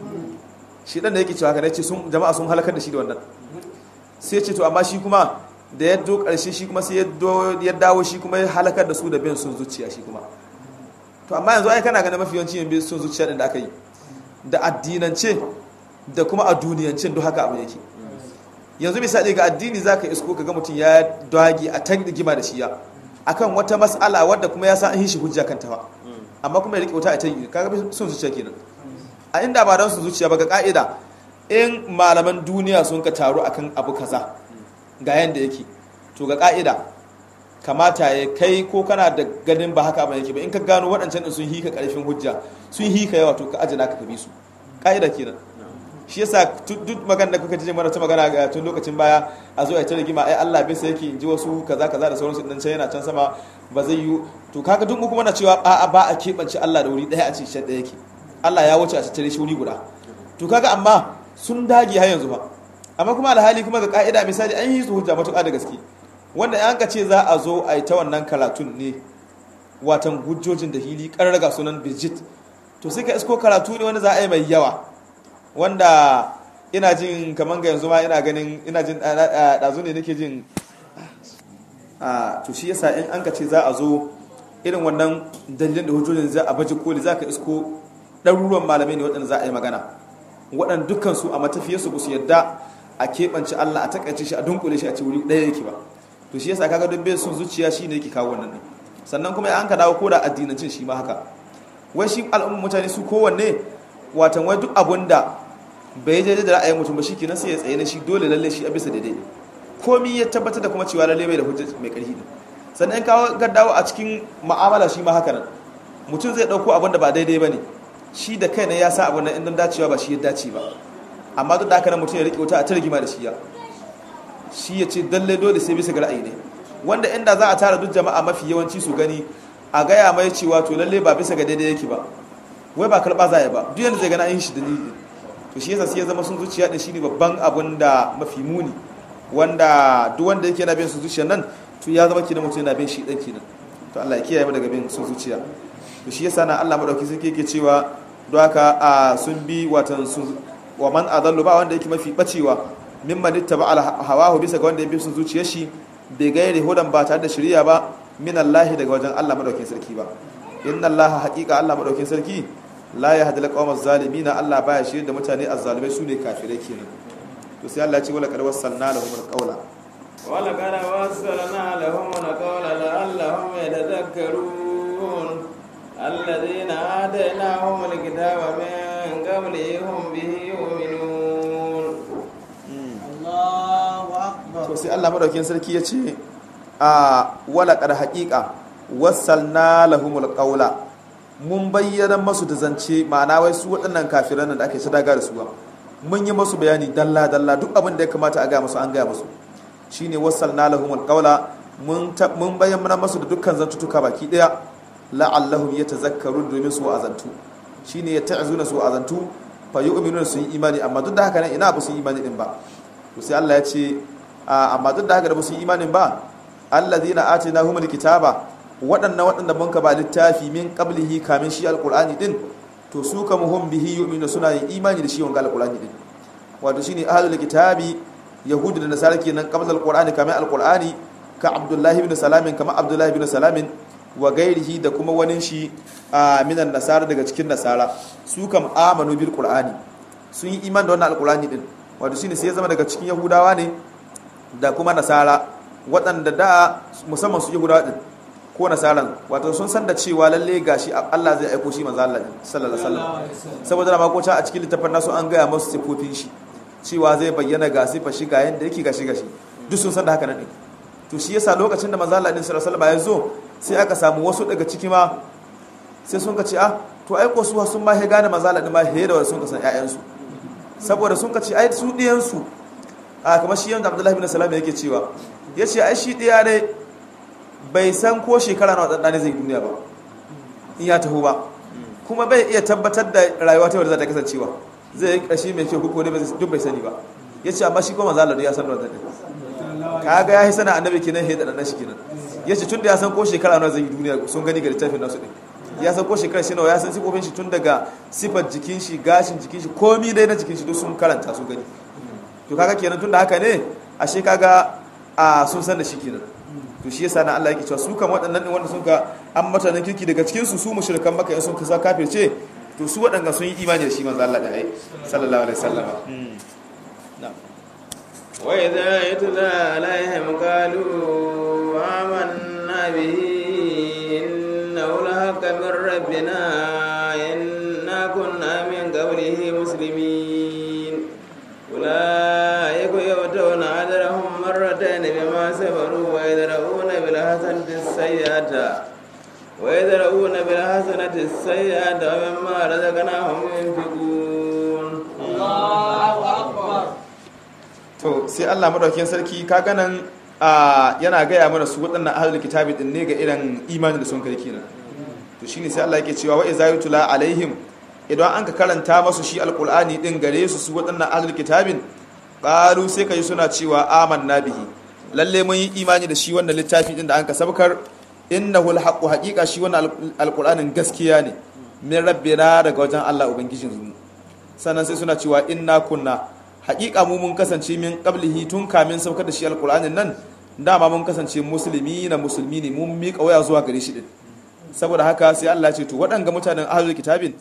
shi dan da yake cewa kana ce sun jama'a sun halakar da shi da wannan sai ce to amma shi kuma da ya do karshe shi kuma sai ya dawo shi kuma ya halakar da su da bin sun zuciya shi kuma to amma yanzu ai kana ganin mafi yawanci yin bin sun zuciya din da aka yi da addinance da kuma a duniyance duk haka abu yake yanzu misali ga addini zaka isko ka ga mutum ya dagi a tan rigima da shiya akan wata mas'ala wadda kuma ya san an shi hujja kan tawa amma kuma ya rike wuta a ta yi kaga sun zuciya kenan a inda ba don su zuciya ba ga ka'ida in malaman duniya sun ka taru akan abu kaza ga yanda yake to ga ka'ida kamata ya kai ko kana da ganin ba haka ba yake ba in ka gano waɗancan sun hika ƙarfin hujja sun hika yawa to ka ajina ka bi su ka'ida kenan shi yasa duk magana da kuka ji mana ta magana ga tun lokacin baya a zo a ta rigima ai Allah bisa yake in ji wasu kaza kaza da sauransu dan can yana can sama ba zai yi to kaga duk kuma na cewa a ba a keɓance Allah da wuri ɗaya a ce shi ɗaya yake Allah ya wuce a tattare shi wuri guda to kaga amma sun dage har yanzu ba amma kuma alhali kuma ga ka'ida misali an yi su hujja matuƙa da gaske wanda an ka ce za a zo a yi ta wannan karatun ne watan hujjojin da hili ƙarraga sunan bijit to sai ka isko karatu ne wanda za a yi mai yawa wanda ina jin kamar ga yanzu ma ina ganin ina jin ɗazu ne nake jin to shi yasa in an ka ce za a zo irin wannan dalilin da hujjojin za a baje koli za ka isko ɗaruruwan malamai ne waɗanda za a yi magana waɗanda dukkansu a matafiyarsu ba su yadda a keɓance Allah a takaice shi a dunkule shi a ce wuri ɗaya yake ba to shi yasa kaga duk bai sun zuciya shi ne yake kawo wannan ɗin sannan kuma an ka dawo ko da addinancin shi ma haka wai shi al'ummar mutane su kowanne watan wai duk abun da bai je da ra'ayin mutum ba shikenan sai ya tsaye na shi dole lalle shi a bisa daidai komi ya tabbatar da kuma cewa lalle bai da hujja mai ƙarfi ne sannan in kawo ka dawo a cikin mu'amala shi ma haka nan mutum zai ɗauko abun da ba daidai ba ne shi da kai ne ya sa abun nan in don dacewa ba shi ya dace ba amma duk da haka nan mutum ya riƙe wuta a ta rigima da shi ya shi ya ce dalle dole sai bisa ga ra'ayi ne wanda inda za a tara duk jama'a mafi yawanci su gani a gaya mai cewa to lalle ba bisa ga daidai yake ba wai ba karɓa za ba duk yadda zai gana yin shi dalili to shi yasa sai ya zama sun zuciya din shine babban abun da mafi muni wanda duk wanda yake na bin sun zuciya nan to ya zama kina mutum yana bin shi dan kenan to Allah ya kiyaye mu daga bin sun zuciya to shi yasa na Allah madauki sai yake cewa don haka a sun bi watan sun wa man adallu ba wanda yake mafi bacewa mimman ittaba ala hawahu bisa ga wanda ya bi sun zuciyar shi bai gaire hudan ba tare da shari'a ba min Allah daga wajen Allah madaukin sarki ba inna Allah haqiqa Allah madaukin sarki la yahdi alqawmaz zalimin Allah baya shirye da mutane azzalimai sune kafirai kenan to sai Allah ya ce wala qad wassalna lahum alqawla wala qad wassalna lahum alqawla la'allahum yatadhakkarun alladhina atainahum alkitaba min qablihim bihi yu'minun Allahu akbar to sai Allah madaukin sarki ya ce a wala qad haqiqa wassalna lahumul qawla mun bayyana masu da zance ma'ana wai su waɗannan kafiran da ake sadaga da su ba mun yi masu bayani dalla dalla duk abin da ya kamata a ga musu an ga musu shine wassalna lahumul qawla mun mun bayyana masu da dukkan zantutuka baki daya la'allahum yatazakkarun domin su azantu shine yata'zuna su azantu fa yu'minuna su yi imani amma duk da haka nan ina ba su yi imani din ba to sai Allah ya ce amma duk da haka da ba su yi imanin ba alladhina atinahumul kitaba waɗannan waɗanda mun ka ba littafi min qablihi kamin shi alqur'ani din to su kam hum bihi yu'minu suna yin imani da shi wanga alqur'ani din wato shine ahlul kitabi yahudu da nasara kenan qabla alqur'ani kamin alqur'ani ka abdullahi ibn salamin kama abdullahi ibn salamin wa gairihi da kuma wani shi minan nasara daga cikin nasara su kam amanu bil qur'ani sun yi iman da wannan alqur'ani din wato shine sai ya zama daga cikin yahudawa ne da kuma nasara waɗanda da musamman su yahudawa din ko nasaran wato sun san da cewa lalle gashi Allah zai aiko shi manzo Allah sallallahu alaihi wasallam saboda da makocin a cikin littafin nasu an gaya musu sifofin shi cewa zai bayyana ga sifa shi ga yanda yake gashi gashi duk sun san da haka nan din to shi yasa lokacin da manzo Allah sallallahu alaihi wasallam ya zo sai aka samu wasu daga ciki ma sai sun ka ce ah to ai ko su sun ma he gane manzo Allah ma he da sun ka san ƴaƴan su saboda sun ka ce ai su diyan su a kamar shi yanda Abdullahi bin Salam yake cewa yace ai shi diya dai bai san ko shekara na waɗanda zai duniya ba in ya taho ba kuma bai iya tabbatar da rayuwa ta wadda za ta kasancewa zai yi ƙashi mai kyau ko ne duk bai sani ba ya ce amma shi kuma zalar ya san da wadda kaga ya yi sana annabi kenan ya da shi kenan ya ce tun da ya san ko shekara na zai yi duniya sun gani ga littafin nasu ɗin ya san ko shekara shi nawa ya san sifofin shi tun daga sifar jikin shi gashin jikin shi komi dai na jikin shi duk sun karanta sun gani to kaga kenan tun da haka ne ashe kaga a sun san da shi kenan to shi yasa na Allah yake cewa su kan waɗannan wanda sun ka an mutanen kirki daga cikin su su mushrikan maka sun kasa kafirce to su waɗanda sun yi imani da shi manzo Allah da ai sallallahu alaihi wasallam wa idza yutla alaihim qalu amanna bihi innahu lahaqqun min rabbina inna kunna min qablihi muslimin أولئك يؤتون أجرهم مرتين بما صبروا ويدرؤون بالحسنة السيئة ويدرؤون بالحسنة السيئة ومما رزقناهم ينفقون الله أكبر to sai Allah madaukakin sarki ka ganan yana gaya mana su waɗannan ahlul kitabi din ne ga irin imanin da sun kai kenan to shine sai Allah yake cewa wa iza yutla alaihim idan an ka karanta masu shi alqur'ani din gare su su waɗannan ahlul kitabin qalu sai kai suna cewa amanna bihi lalle mun yi imani da shi wannan littafi din da an ka sabkar innahu alhaqqu haqiqa shi wannan alqur'anin gaskiya ne min rabbina daga wajen Allah ubangijin mu sannan sai suna cewa inna kunna haqiqa mu mun kasance min qablihi tun kamin saukar da shi alqur'anin nan dama mun kasance musulmi na musulmi ne mun miƙa waya zuwa gare shi din saboda haka sai Allah ya ce to waɗanga mutanen ahlul kitabin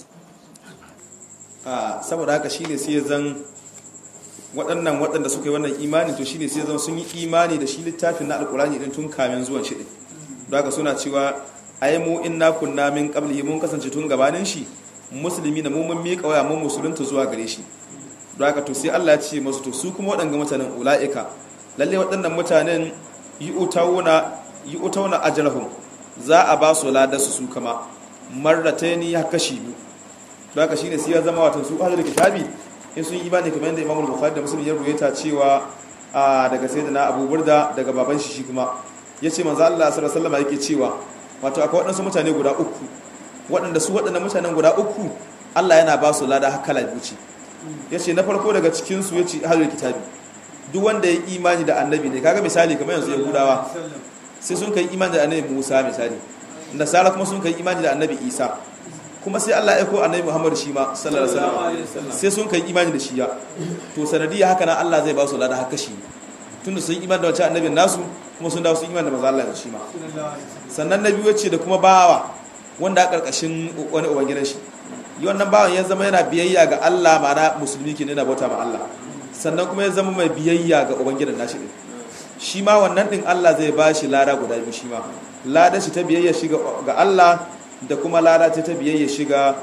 saboda haka shine sai zan waɗannan waɗanda suka yi wannan imani to shine sai zan sun yi imani da shi littafin na alkurani din tun kamin zuwan shi din don haka suna cewa ai mu inna kunna min qablihi mun kasance tun gabanin shi musulmi na mu mun miƙa waya mun musulunta zuwa gare shi don haka to sai Allah ya ce masu to su kuma waɗanga mutanen ula'ika lalle waɗannan mutanen yi utawuna yi utawuna ajrahum za a ba su ladarsu su kama marrataini ya kashi biyu don haka shine sai ya zama watan su ahlul kitabi in sun yi imani kamar yadda Imam Bukhari da Muslim ya ruwaita cewa daga sayyidina Abu Burda daga baban shi shi kuma yace manzo Allah sallallahu alaihi wasallam yake cewa wato akwai waɗansu mutane guda uku waɗanda su waɗannan mutanen guda uku Allah yana ba su lada kala biyu yace na farko daga cikin su yace ahlul kitabi duk wanda ya imani da annabi ne kaga misali kamar yanzu yahudawa sai sun kai imani da annabi Musa misali nasara kuma sun kai imani da annabi Isa kuma sai Allah ya aiko annabi Muhammad shi ma sallallahu alaihi wasallam sai sun kai imani da shi ya to sanadiyya haka nan Allah zai ba su lada haka shi tunda sun imani da wancan annabin nasu kuma sun dawo sun imani da manzo Allah shi ma sannan nabi wace da kuma bawa wanda a karkashin wani ubangidan shi yi wannan bawan ya zama yana biyayya ga Allah ma'ana musulmi ke yana bauta ma Allah sannan kuma ya zama mai biyayya ga ubangidan nashi din shi ma wannan din Allah zai ba shi lada guda biyu shi ma lada shi ta biyayya shi ga Allah da kuma lada ta ta biyayya shi ga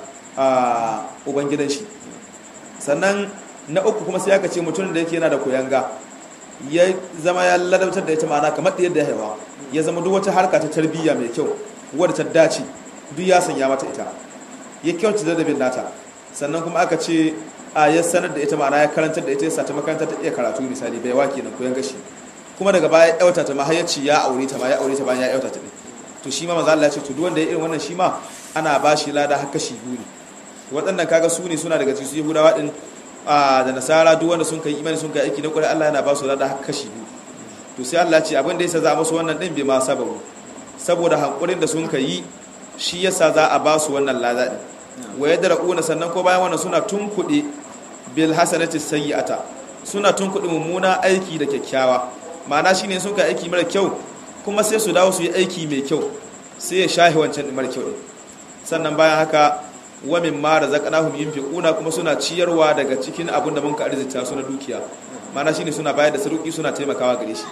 ubangidan shi sannan na uku kuma sai aka ce mutum da yake yana da koyanga ya zama ya ladabtar da ita ma'ana kamar da yadda ya haifa ya zama duk wata harka ta tarbiyya mai kyau wadda ta dace duk ya sanya mata ita ya kyauta da dabin nata sannan kuma aka ce a ya sanar da ita ma'ana ya karantar da ita ya sata makaranta ta iya karatu misali bai wake na koyan gashi kuma daga baya ya yauta ta ma har ya aure ta ma ya aure ta bayan ya yauta ta ne to shi ma maza Allah ya ce to duk wanda ya irin wannan shi ma ana ba shi lada har kashi biyu ne waɗannan kaga su ne suna daga cikin Yahudawa din da nasara duk wanda sun kai imani sun kai aiki na kwarai Allah yana ba su lada har kashi biyu to sai Allah ce abin da yasa za a musu wannan din bai ma sababu saboda hankurin da sun kai shi yasa za a ba su wannan lada din wa yadra'una sannan ko bayan wannan suna tunkuɗe bil hasanati sayyi'ata suna tunkuɗe mummuna aiki da kyakkyawa ma'ana shine sun kai aiki mara kyau kuma sai su dawo su yi aiki mai kyau sai ya shahi wancan din mara kyau din sannan bayan haka wa min ma razaqnahum yunfiquna kuma suna ciyarwa daga cikin abin da mun ka arzita su na dukiya mana shine suna bayar da saruki suna taimakawa gare shi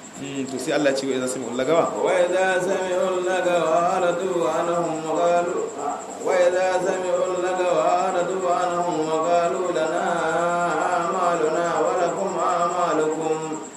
to sai Allah ya ce wa idza sami'u lagawa wa idza sami'u lagawa aradu anhum wa qalu wa idza sami'u lagawa aradu anhum wa qalu lana a'maluna wa lakum a'malukum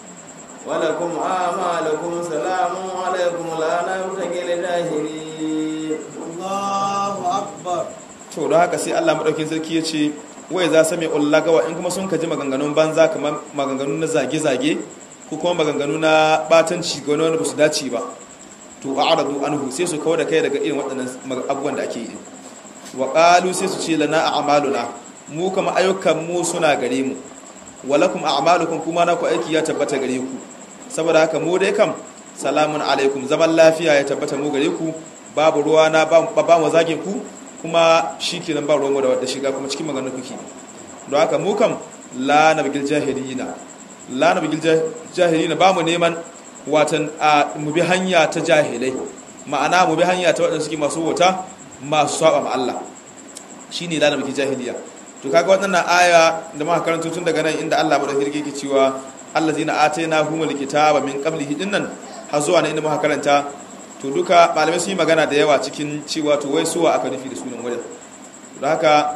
wa lakum a'malukum salamun alaykum la nabtagil jahilin Allahu akbar to don haka sai Allah madaukin sarki ya ce wai za sami ullagawa in kuma sun kaji maganganun banza kamar maganganu na zage-zage ko kuma maganganu na batanci ga wani ba su dace ba to a aradu anhu sai su kawo da kai daga irin waɗannan abubuwan da ake yi wa qalu sai su ce lana a'maluna mu kama ayyukan mu suna gare mu walakum a'malukum kuma na ku aiki ya tabbata gare ku saboda haka mu dai kam salamun alaikum zaman lafiya ya tabbata mu gare ku babu ruwa na ba mu zage ku kuma shi ke nan ba ruwanmu da wadda shiga kuma cikin maganin kuki don haka mu kam la na bigil jahilina la na bigil jahilina ba mu neman watan a mu bi hanya ta jahilai ma'ana mu bi hanya ta waɗanda suke masu wuta masu saba ma Allah shi ne la na bigil jahiliya to kaga waɗannan aya da muka karanta tun daga nan inda Allah bada hirge ke cewa allazina atayna humul kitaba min qablihi dinnan har zuwa nan inda muka karanta to duka malamai sun yi magana da yawa cikin cewa to wai suwa aka nufi da sunan wurin don haka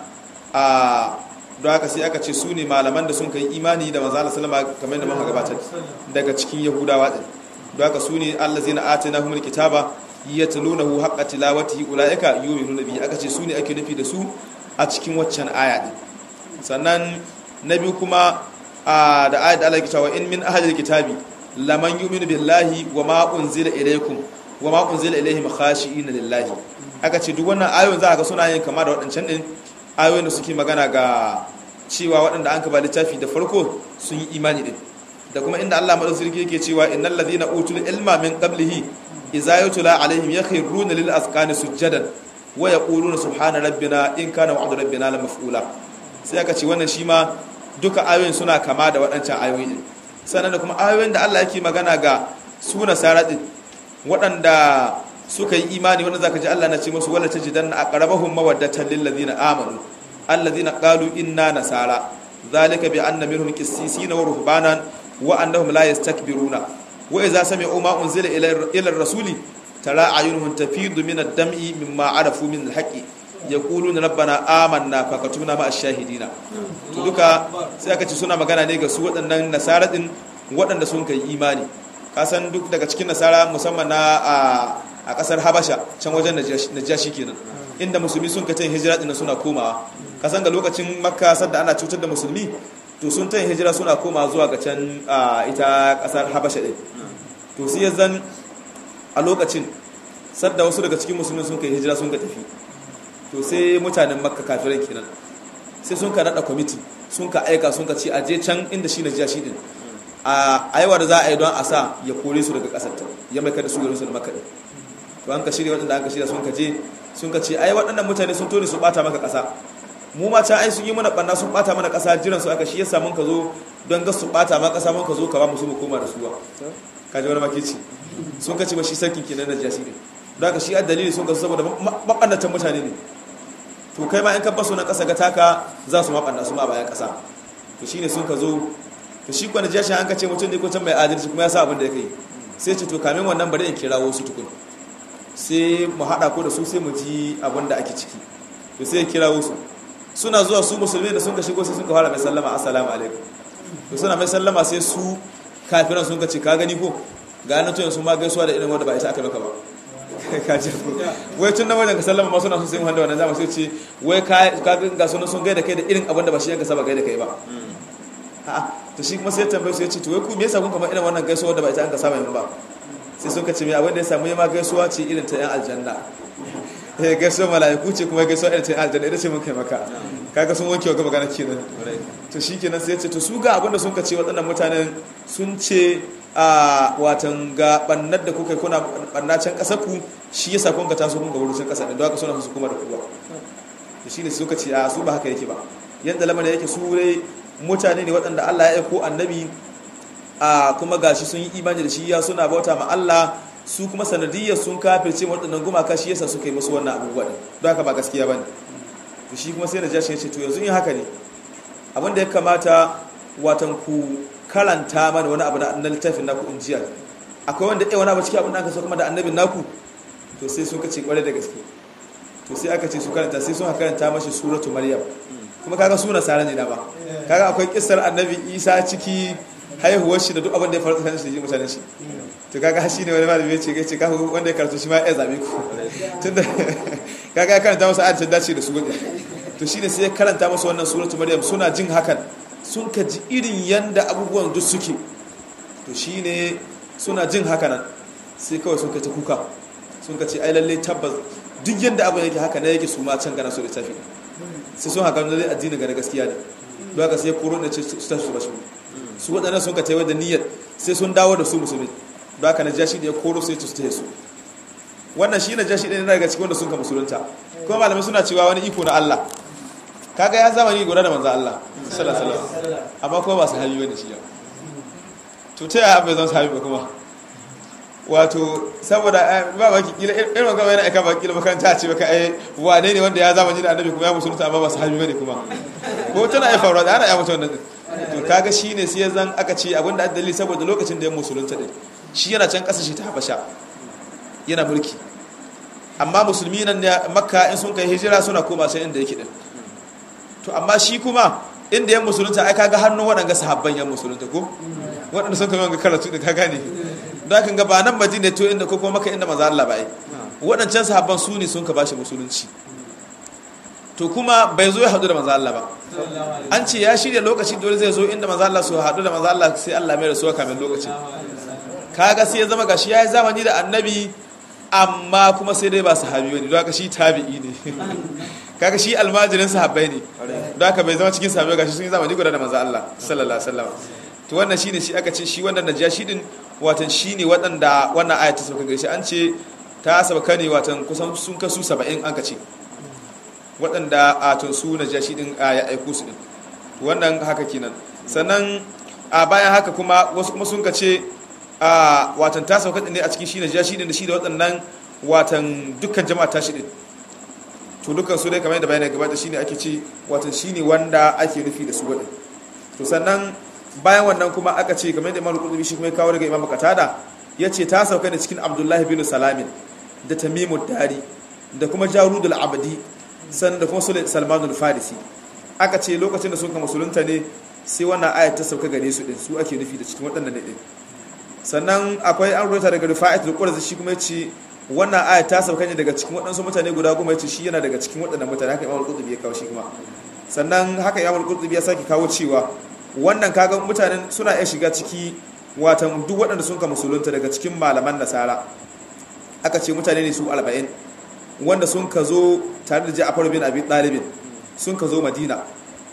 a don haka sai aka ce su ne malaman da sun kai imani da manzo Allah sallama kamar da muka gabatar daga cikin yahudawa din don haka su ne allazina atainahumul kitaba yatlunahu haqqa tilawatihi ulaika yu'minuna bihi aka ce su ne ake nufi da su a cikin waccan aya din sannan na biyu kuma da ayat da Allah ya cewa in min ahlil kitabi laman yu'minu billahi wa ma unzila ilaykum wa ma unzila ilaihim khashi'ina lillahi aka ce duk wannan ayoyin za ka ga suna yin kama da waɗancan din ayoyin da suke magana ga cewa waɗanda an ba littafi da farko sun yi imani din da kuma inda Allah madaukakin sarki yake cewa innal ladhina utul ilma min qablihi idza yutla alaihim yakhruna lil azqani sujadan wa yaquluna subhana rabbina in kana wa'du rabbina la maf'ula sai aka ce wannan shi ma duka ayoyin suna kama da waɗancan ayoyi din sannan da kuma ayoyin da Allah yake magana ga su nasara din waɗanda suka yi imani wanda zaka ji Allah na ce musu wala tajidanna aqrabahum mawaddatan lil ladina amanu alladhina qalu inna nasara zalika bi anna minhum qissisina wa ruhbanan wa annahum la yastakbiruna wa idza sami'u ma unzila ila ila rasuli tara ayunuhum tafidu min ad-dam'i mimma arafu min al-haqqi yaquluna rabbana amanna fakatubna ma ash-shahidina to duka sai aka ce suna magana ne ga su waɗannan nasara din waɗanda sun kai imani kasan duk daga cikin nasara musamman na a kasar habasha can wajen najashi kenan inda musulmi sun kacin hijira ɗin suna komawa kasan ga lokacin makka sadda ana cutar da musulmi to sun ta hijira suna koma zuwa ga can ita kasar habasha ɗin to sai ya zan a lokacin sadda wasu daga cikin musulmi sun kai hijira sun ka tafi to sai mutanen makka kafirai kenan sai sun ka nada kwamiti sun ka aika sun ka ce a je can inda shi na jiya shi din a aiwa da za a yi don a sa ya kore su daga kasar ta ya mai kada su garin su da makaɗi to an ka shirya waɗanda an ka shirya sun ka je sun ka ce ai waɗannan mutane sun tone su ɓata maka ƙasa mu ma can ai sun yi mana ɓanna sun ɓata mana ƙasa jiran su aka shi yasa mun ka zo don ga su ɓata ma ƙasa mun ka zo ka ba mu su mu koma da su ba ka ji wani makici sun ka ce ba shi sarkin kenan na jasi ne don haka shi a dalili sun ka zo saboda maɓannatan mutane ne to kai ma in ka baso na ƙasa ga taka za su maɓanna su ma a bayan ƙasa to shine sun ka zo to shi kwana jashi an ka ce mutum ne ko can mai adalci kuma ya sa abin da ya kai sai ce to kamin wannan bari in kira wasu tukun sai mu haɗa ko da su sai mu ji abin da ake ciki to sai ya kira wasu suna zuwa su musulmi da sun ka shigo sai sun ka fara mai sallama assalamu alaikum to suna mai sallama sai su kafiran sun ka ce ka gani ko ga nan tuyan sun ma gaisuwa da irin wanda ba ita aka maka ba ka ce ko wai tun nan wajen ka sallama ma suna so sai mu handa wannan zama sai ce wai ka ga sunan sun gaida kai da irin abin da ba shi yanka saba gaida kai ba a'a to shi kuma sai ya tambaye su ya ce to wai ku me yasa kun kamar irin wannan gaisuwa da ba ita an ka saba yin ba sai sun ka ce mai abin da ya samu yama gaisuwa ce irin ta yan aljanna eh gaisuwa mala'iku ce kuma gaisuwa irin ta yan aljanna ita ce mun kai maka kaga sun wanke wa magana kenan to shi kenan sai ya ce to su ga abin da sun ka ce waɗannan mutanen sun ce a watan ga bannar da kuka kuna banna can ƙasar ku shi yasa kun ka taso kun ga wurin ƙasa din don haka suna su kuma da kuwa to shine suka ce a su ba haka yake ba yanda lamarin yake su dai mutane ne waɗanda Allah ya aiko annabi a kuma gashi sun yi imani da shi ya suna bauta ma Allah su kuma sanadiyyar sun kafirce waɗannan gumaka shi yasa suka yi musu wannan abubuwa ɗin don haka ba gaskiya ba ne to shi kuma sai da jashi ya ce to yanzu in haka ne abin da ya kamata watan ku karanta mana wani abu na littafin naku in jiya akwai wanda ɗaya wani abu cikin abin da aka so kuma da annabin naku to sai sun kace kwarai da gaske to sai aka ce su karanta sai sun karanta mashi suratu maryam kuma kaga suna sara ne da ba kaga akwai kissar annabi isa ciki haihuwar shi da duk abin da ya faru tsakanin shi da mutanen shi to kaga shi ne wani malami ya ce ya ce kaga wanda ya karatu shi ma ya zabe ku tunda kaga ya karanta masa ayatin dace da su wani to shine sai ya karanta masa wannan suratu maryam suna jin hakan sun ka ji irin yanda abubuwan duk suke to shine suna jin haka nan sai kawai sun ka ta kuka sun ka ce ai lalle tabbas duk yanda abin yake haka ne yake su ma can gana so da tafi sai sun haka lalle addini ga gaskiya ne don haka sai koro da ce su tafi su bashi su waɗannan sun ka taiwa da niyyar sai sun dawo da su musulmi don haka na jashi da ya koro sai su taya su wannan shi na jashi ɗaya daga cikin wanda sun ka musulunta kuma malamai suna cewa wani iko na Allah kaga ya zamani guda da manzo Allah sallallahu alaihi wasallam amma kuma ba su hayi wani shi yau to ta yaya bai zan sahabi ba kuma wato saboda ba baki kila irin magana yana aika baki kila makaranta ce baka ai wane ne wanda ya zamani da annabi kuma ya musulunta amma ba su habi bane kuma ko tana ai faruwa da ana ya mutu wannan to kaga shine sai ya zan aka ce abinda addali saboda lokacin da ya musulunta din shi yana can kasashe ta habasha yana mulki amma musulmi nan ne makka in sun kai hijira suna koma sai inda yake din to amma shi kuma inda ya musulunta ai kaga hannun waɗanga sahabban ya musulunta ko waɗanda sun kai wanga karatu da ka gane da kan ga ba nan madina to inda ko kuma maka inda maza Allah bai waɗancan sahabban su ne sun ka bashi musulunci to kuma bai zo ya haɗu da maza Allah ba an ce ya shirya lokaci dole zai zo inda maza Allah su haɗu da maza Allah sai Allah mai rasuwa kamin lokacin kaga sai ya zama gashi ya yi zamani da annabi amma kuma sai dai ba sahabi bane don haka shi tabi'i ne kaga shi almajirin sahabbai ne don haka bai zama cikin sahabbai gashi sun yi zamani guda da maza Allah sallallahu alaihi wasallam to wannan shine shi aka ce shi wannan najashi din watan shine waɗanda wannan ayat ta sauka gare shi an ce ta sauka ne watan kusan sun kasu 70 an ka ce waɗanda a tun su najashi din ya aiku su din wannan haka kenan sannan a bayan haka kuma wasu kuma sun ka ce a watan ta sauka ne a cikin shi najashi din da shi da waɗannan watan dukkan jama'a ta shi din to dukkan su dai kamar yadda bayanai gabata shine ake ce watan shine wanda ake nufi da su waɗin to sannan bayan wannan kuma aka ce kamar yadda imamu qurtubi shi kuma ya kawo daga imamu qatada yace ta sauka da cikin abdullahi bin salamin da tamimud dari da kuma jarudul abdi sannan da kuma salmanul farisi aka ce lokacin da suka musulunta ne sai wannan ayat ta sauka gare su din su ake nufi da cikin waɗannan ne din sannan akwai an rubuta daga rifa'atul qurzi shi kuma yace wannan ayat ta sauka ne daga cikin waɗansu mutane guda goma yace shi yana daga cikin waɗannan mutane haka imamu qurtubi ya kawo shi kuma sannan haka imamu qurtubi ya sake kawo cewa wannan kaga mutanen suna iya shiga ciki watan duk waɗanda sun ka musulunta daga cikin malaman nasara aka ce mutane ne su alba'in wanda sun ka zo tare da ja'afar bin abi ɗalibin sun ka zo madina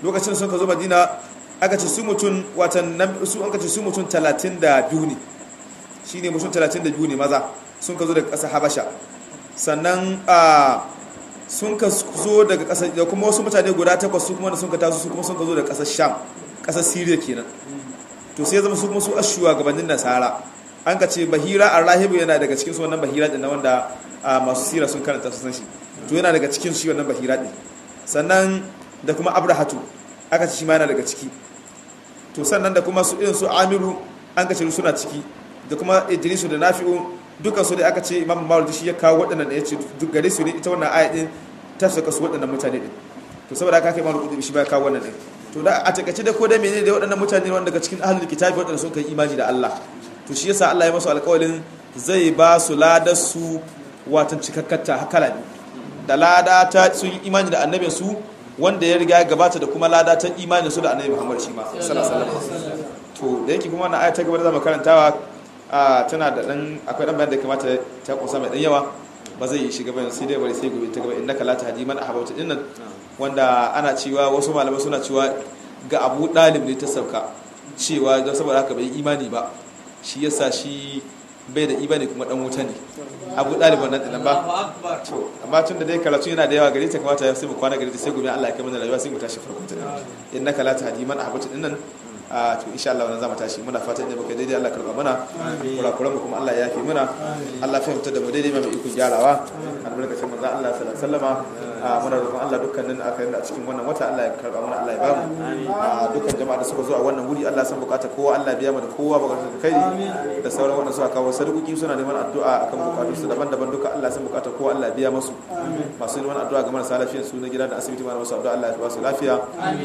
lokacin sun ka zo madina aka ce su mutum watan su an ka ce su mutum 32 ne shine mutum 32 ne maza sun ka zo daga ƙasar habasha sannan a sun ka zo daga ƙasar da kuma wasu mutane guda takwas su kuma da sun ka taso su kuma sun ka zo daga ƙasar sham ƙasar siriya kenan to sai zama su kuma su ashuwa gabanin nasara an ka ce bahira arrahibu yana daga cikin su wannan bahira din wanda masu sira sun karanta su san shi to yana daga cikin shi wannan bahira din sannan da kuma abrahatu aka ce shi ma yana daga ciki to sannan da kuma su irin su amiru an ka ce suna ciki da kuma idrisu da nafi'u dukan su da aka ce imam mawlid shi ya kawo waɗannan da ya ce duk gare su ne ita wannan aya din ta saka su waɗannan mutane din to saboda haka kai mawlid shi ba ya kawo wannan din to da a takaice da ko da menene da waɗannan mutane wanda daga cikin ahlul kitabi waɗanda sun kai imani da Allah to shi yasa Allah ya masu alƙawarin zai ba su ladar su watan cikakkata hakala ne da lada ta sun yi imani da annabin su wanda ya riga ya gabata da kuma lada ta imanin su da annabi Muhammad shi ma sallallahu alaihi wasallam to da yake kuma wannan aya ta gaba da zamu karantawa tana da dan akwai dan bayan da kamata ta kusa mai dan yawa ba zai shiga bayan sai dai bari sai gobe ta gaba innaka la tahdi man ahbabta dinnan wanda ana cewa wasu malamai suna cewa ga Abu Dalib ne ta sauka cewa don saboda haka bai imani ba shi yasa shi bai da imani kuma dan wuta ne Abu Dalib wannan dinan ba to amma tun da dai karatu yana da yawa gari ta kamata ya sai mu kwana gari ta sai gobe Allah ya kai mana rayuwa sai mu tashi farko ta innaka la tahdi man ahbabta dinnan a to insha Allah wannan zamu tashi muna fatan da baka daidai Allah karba mana kurakuran mu kuma Allah ya yafi mana Allah fahimta da mu daidai mai ikon gyarawa albarkacin manzo Allah sallallahu alaihi wasallama muna roƙon Allah dukkanin aka yi a cikin wannan wata Allah ya karba mana Allah ya bamu dukkan jama'a da suka zo a wannan wuri Allah san bukata kowa Allah biya mana kowa bukatun kai da sauran wanda suka kawo sadakoki suna neman addu'a akan bukatun su daban-daban duka Allah san bukata kowa Allah biya masu masu neman addu'a ga marasa lafiyar su na gida da asibiti ma masu addu'a Allah ya ba su lafiya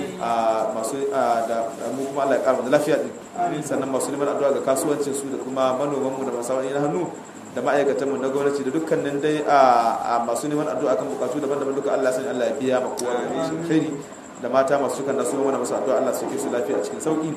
masu da mu kuma Allah ya kara da lafiya din sannan masu neman addu'a ga kasuwancin su da kuma manoman mu da masu wani na hannu da ma'aikatan mu na gwamnati da dukkanin dai a masu neman addu'a kan bukatu daban-daban duka Allah sani Allah ya biya ma kowa da shi khairi da mata masu kan nasu mana masu addu'a Allah su ke su lafiya a cikin sauki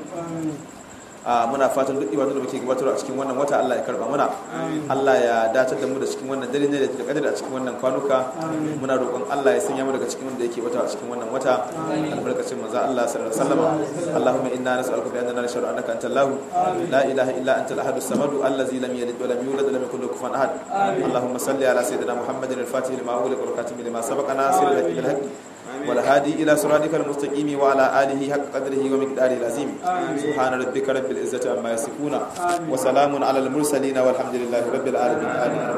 muna fatan duk ibadun da muke gabatar a cikin wannan wata Allah ya karba muna Allah ya dace da mu da cikin wannan dare ne da kadari a cikin wannan kwanuka muna roƙon Allah ya sanya mu daga cikin wanda yake wata a cikin wannan wata albarkacin manzo Allah sallallahu alaihi wasallam Allahumma inna nas'aluka bi annana nashhadu annaka antal lahu la ilaha illa anta al-ahad as-samad allazi lam yalid wa lam yulad wa lam yakul lahu kufuwan ahad Allahumma salli ala sayyidina Muhammadin al-fatih lima ughliqa wal khatim lima sabaqa nasir al-haqqi bil haqq والهادي إلى صراطك المستقيم وعلى آله حق قدره ومقداره العظيم سبحان ربك رب العزة عما يصفون وسلام على المرسلين والحمد لله رب العالمين آمين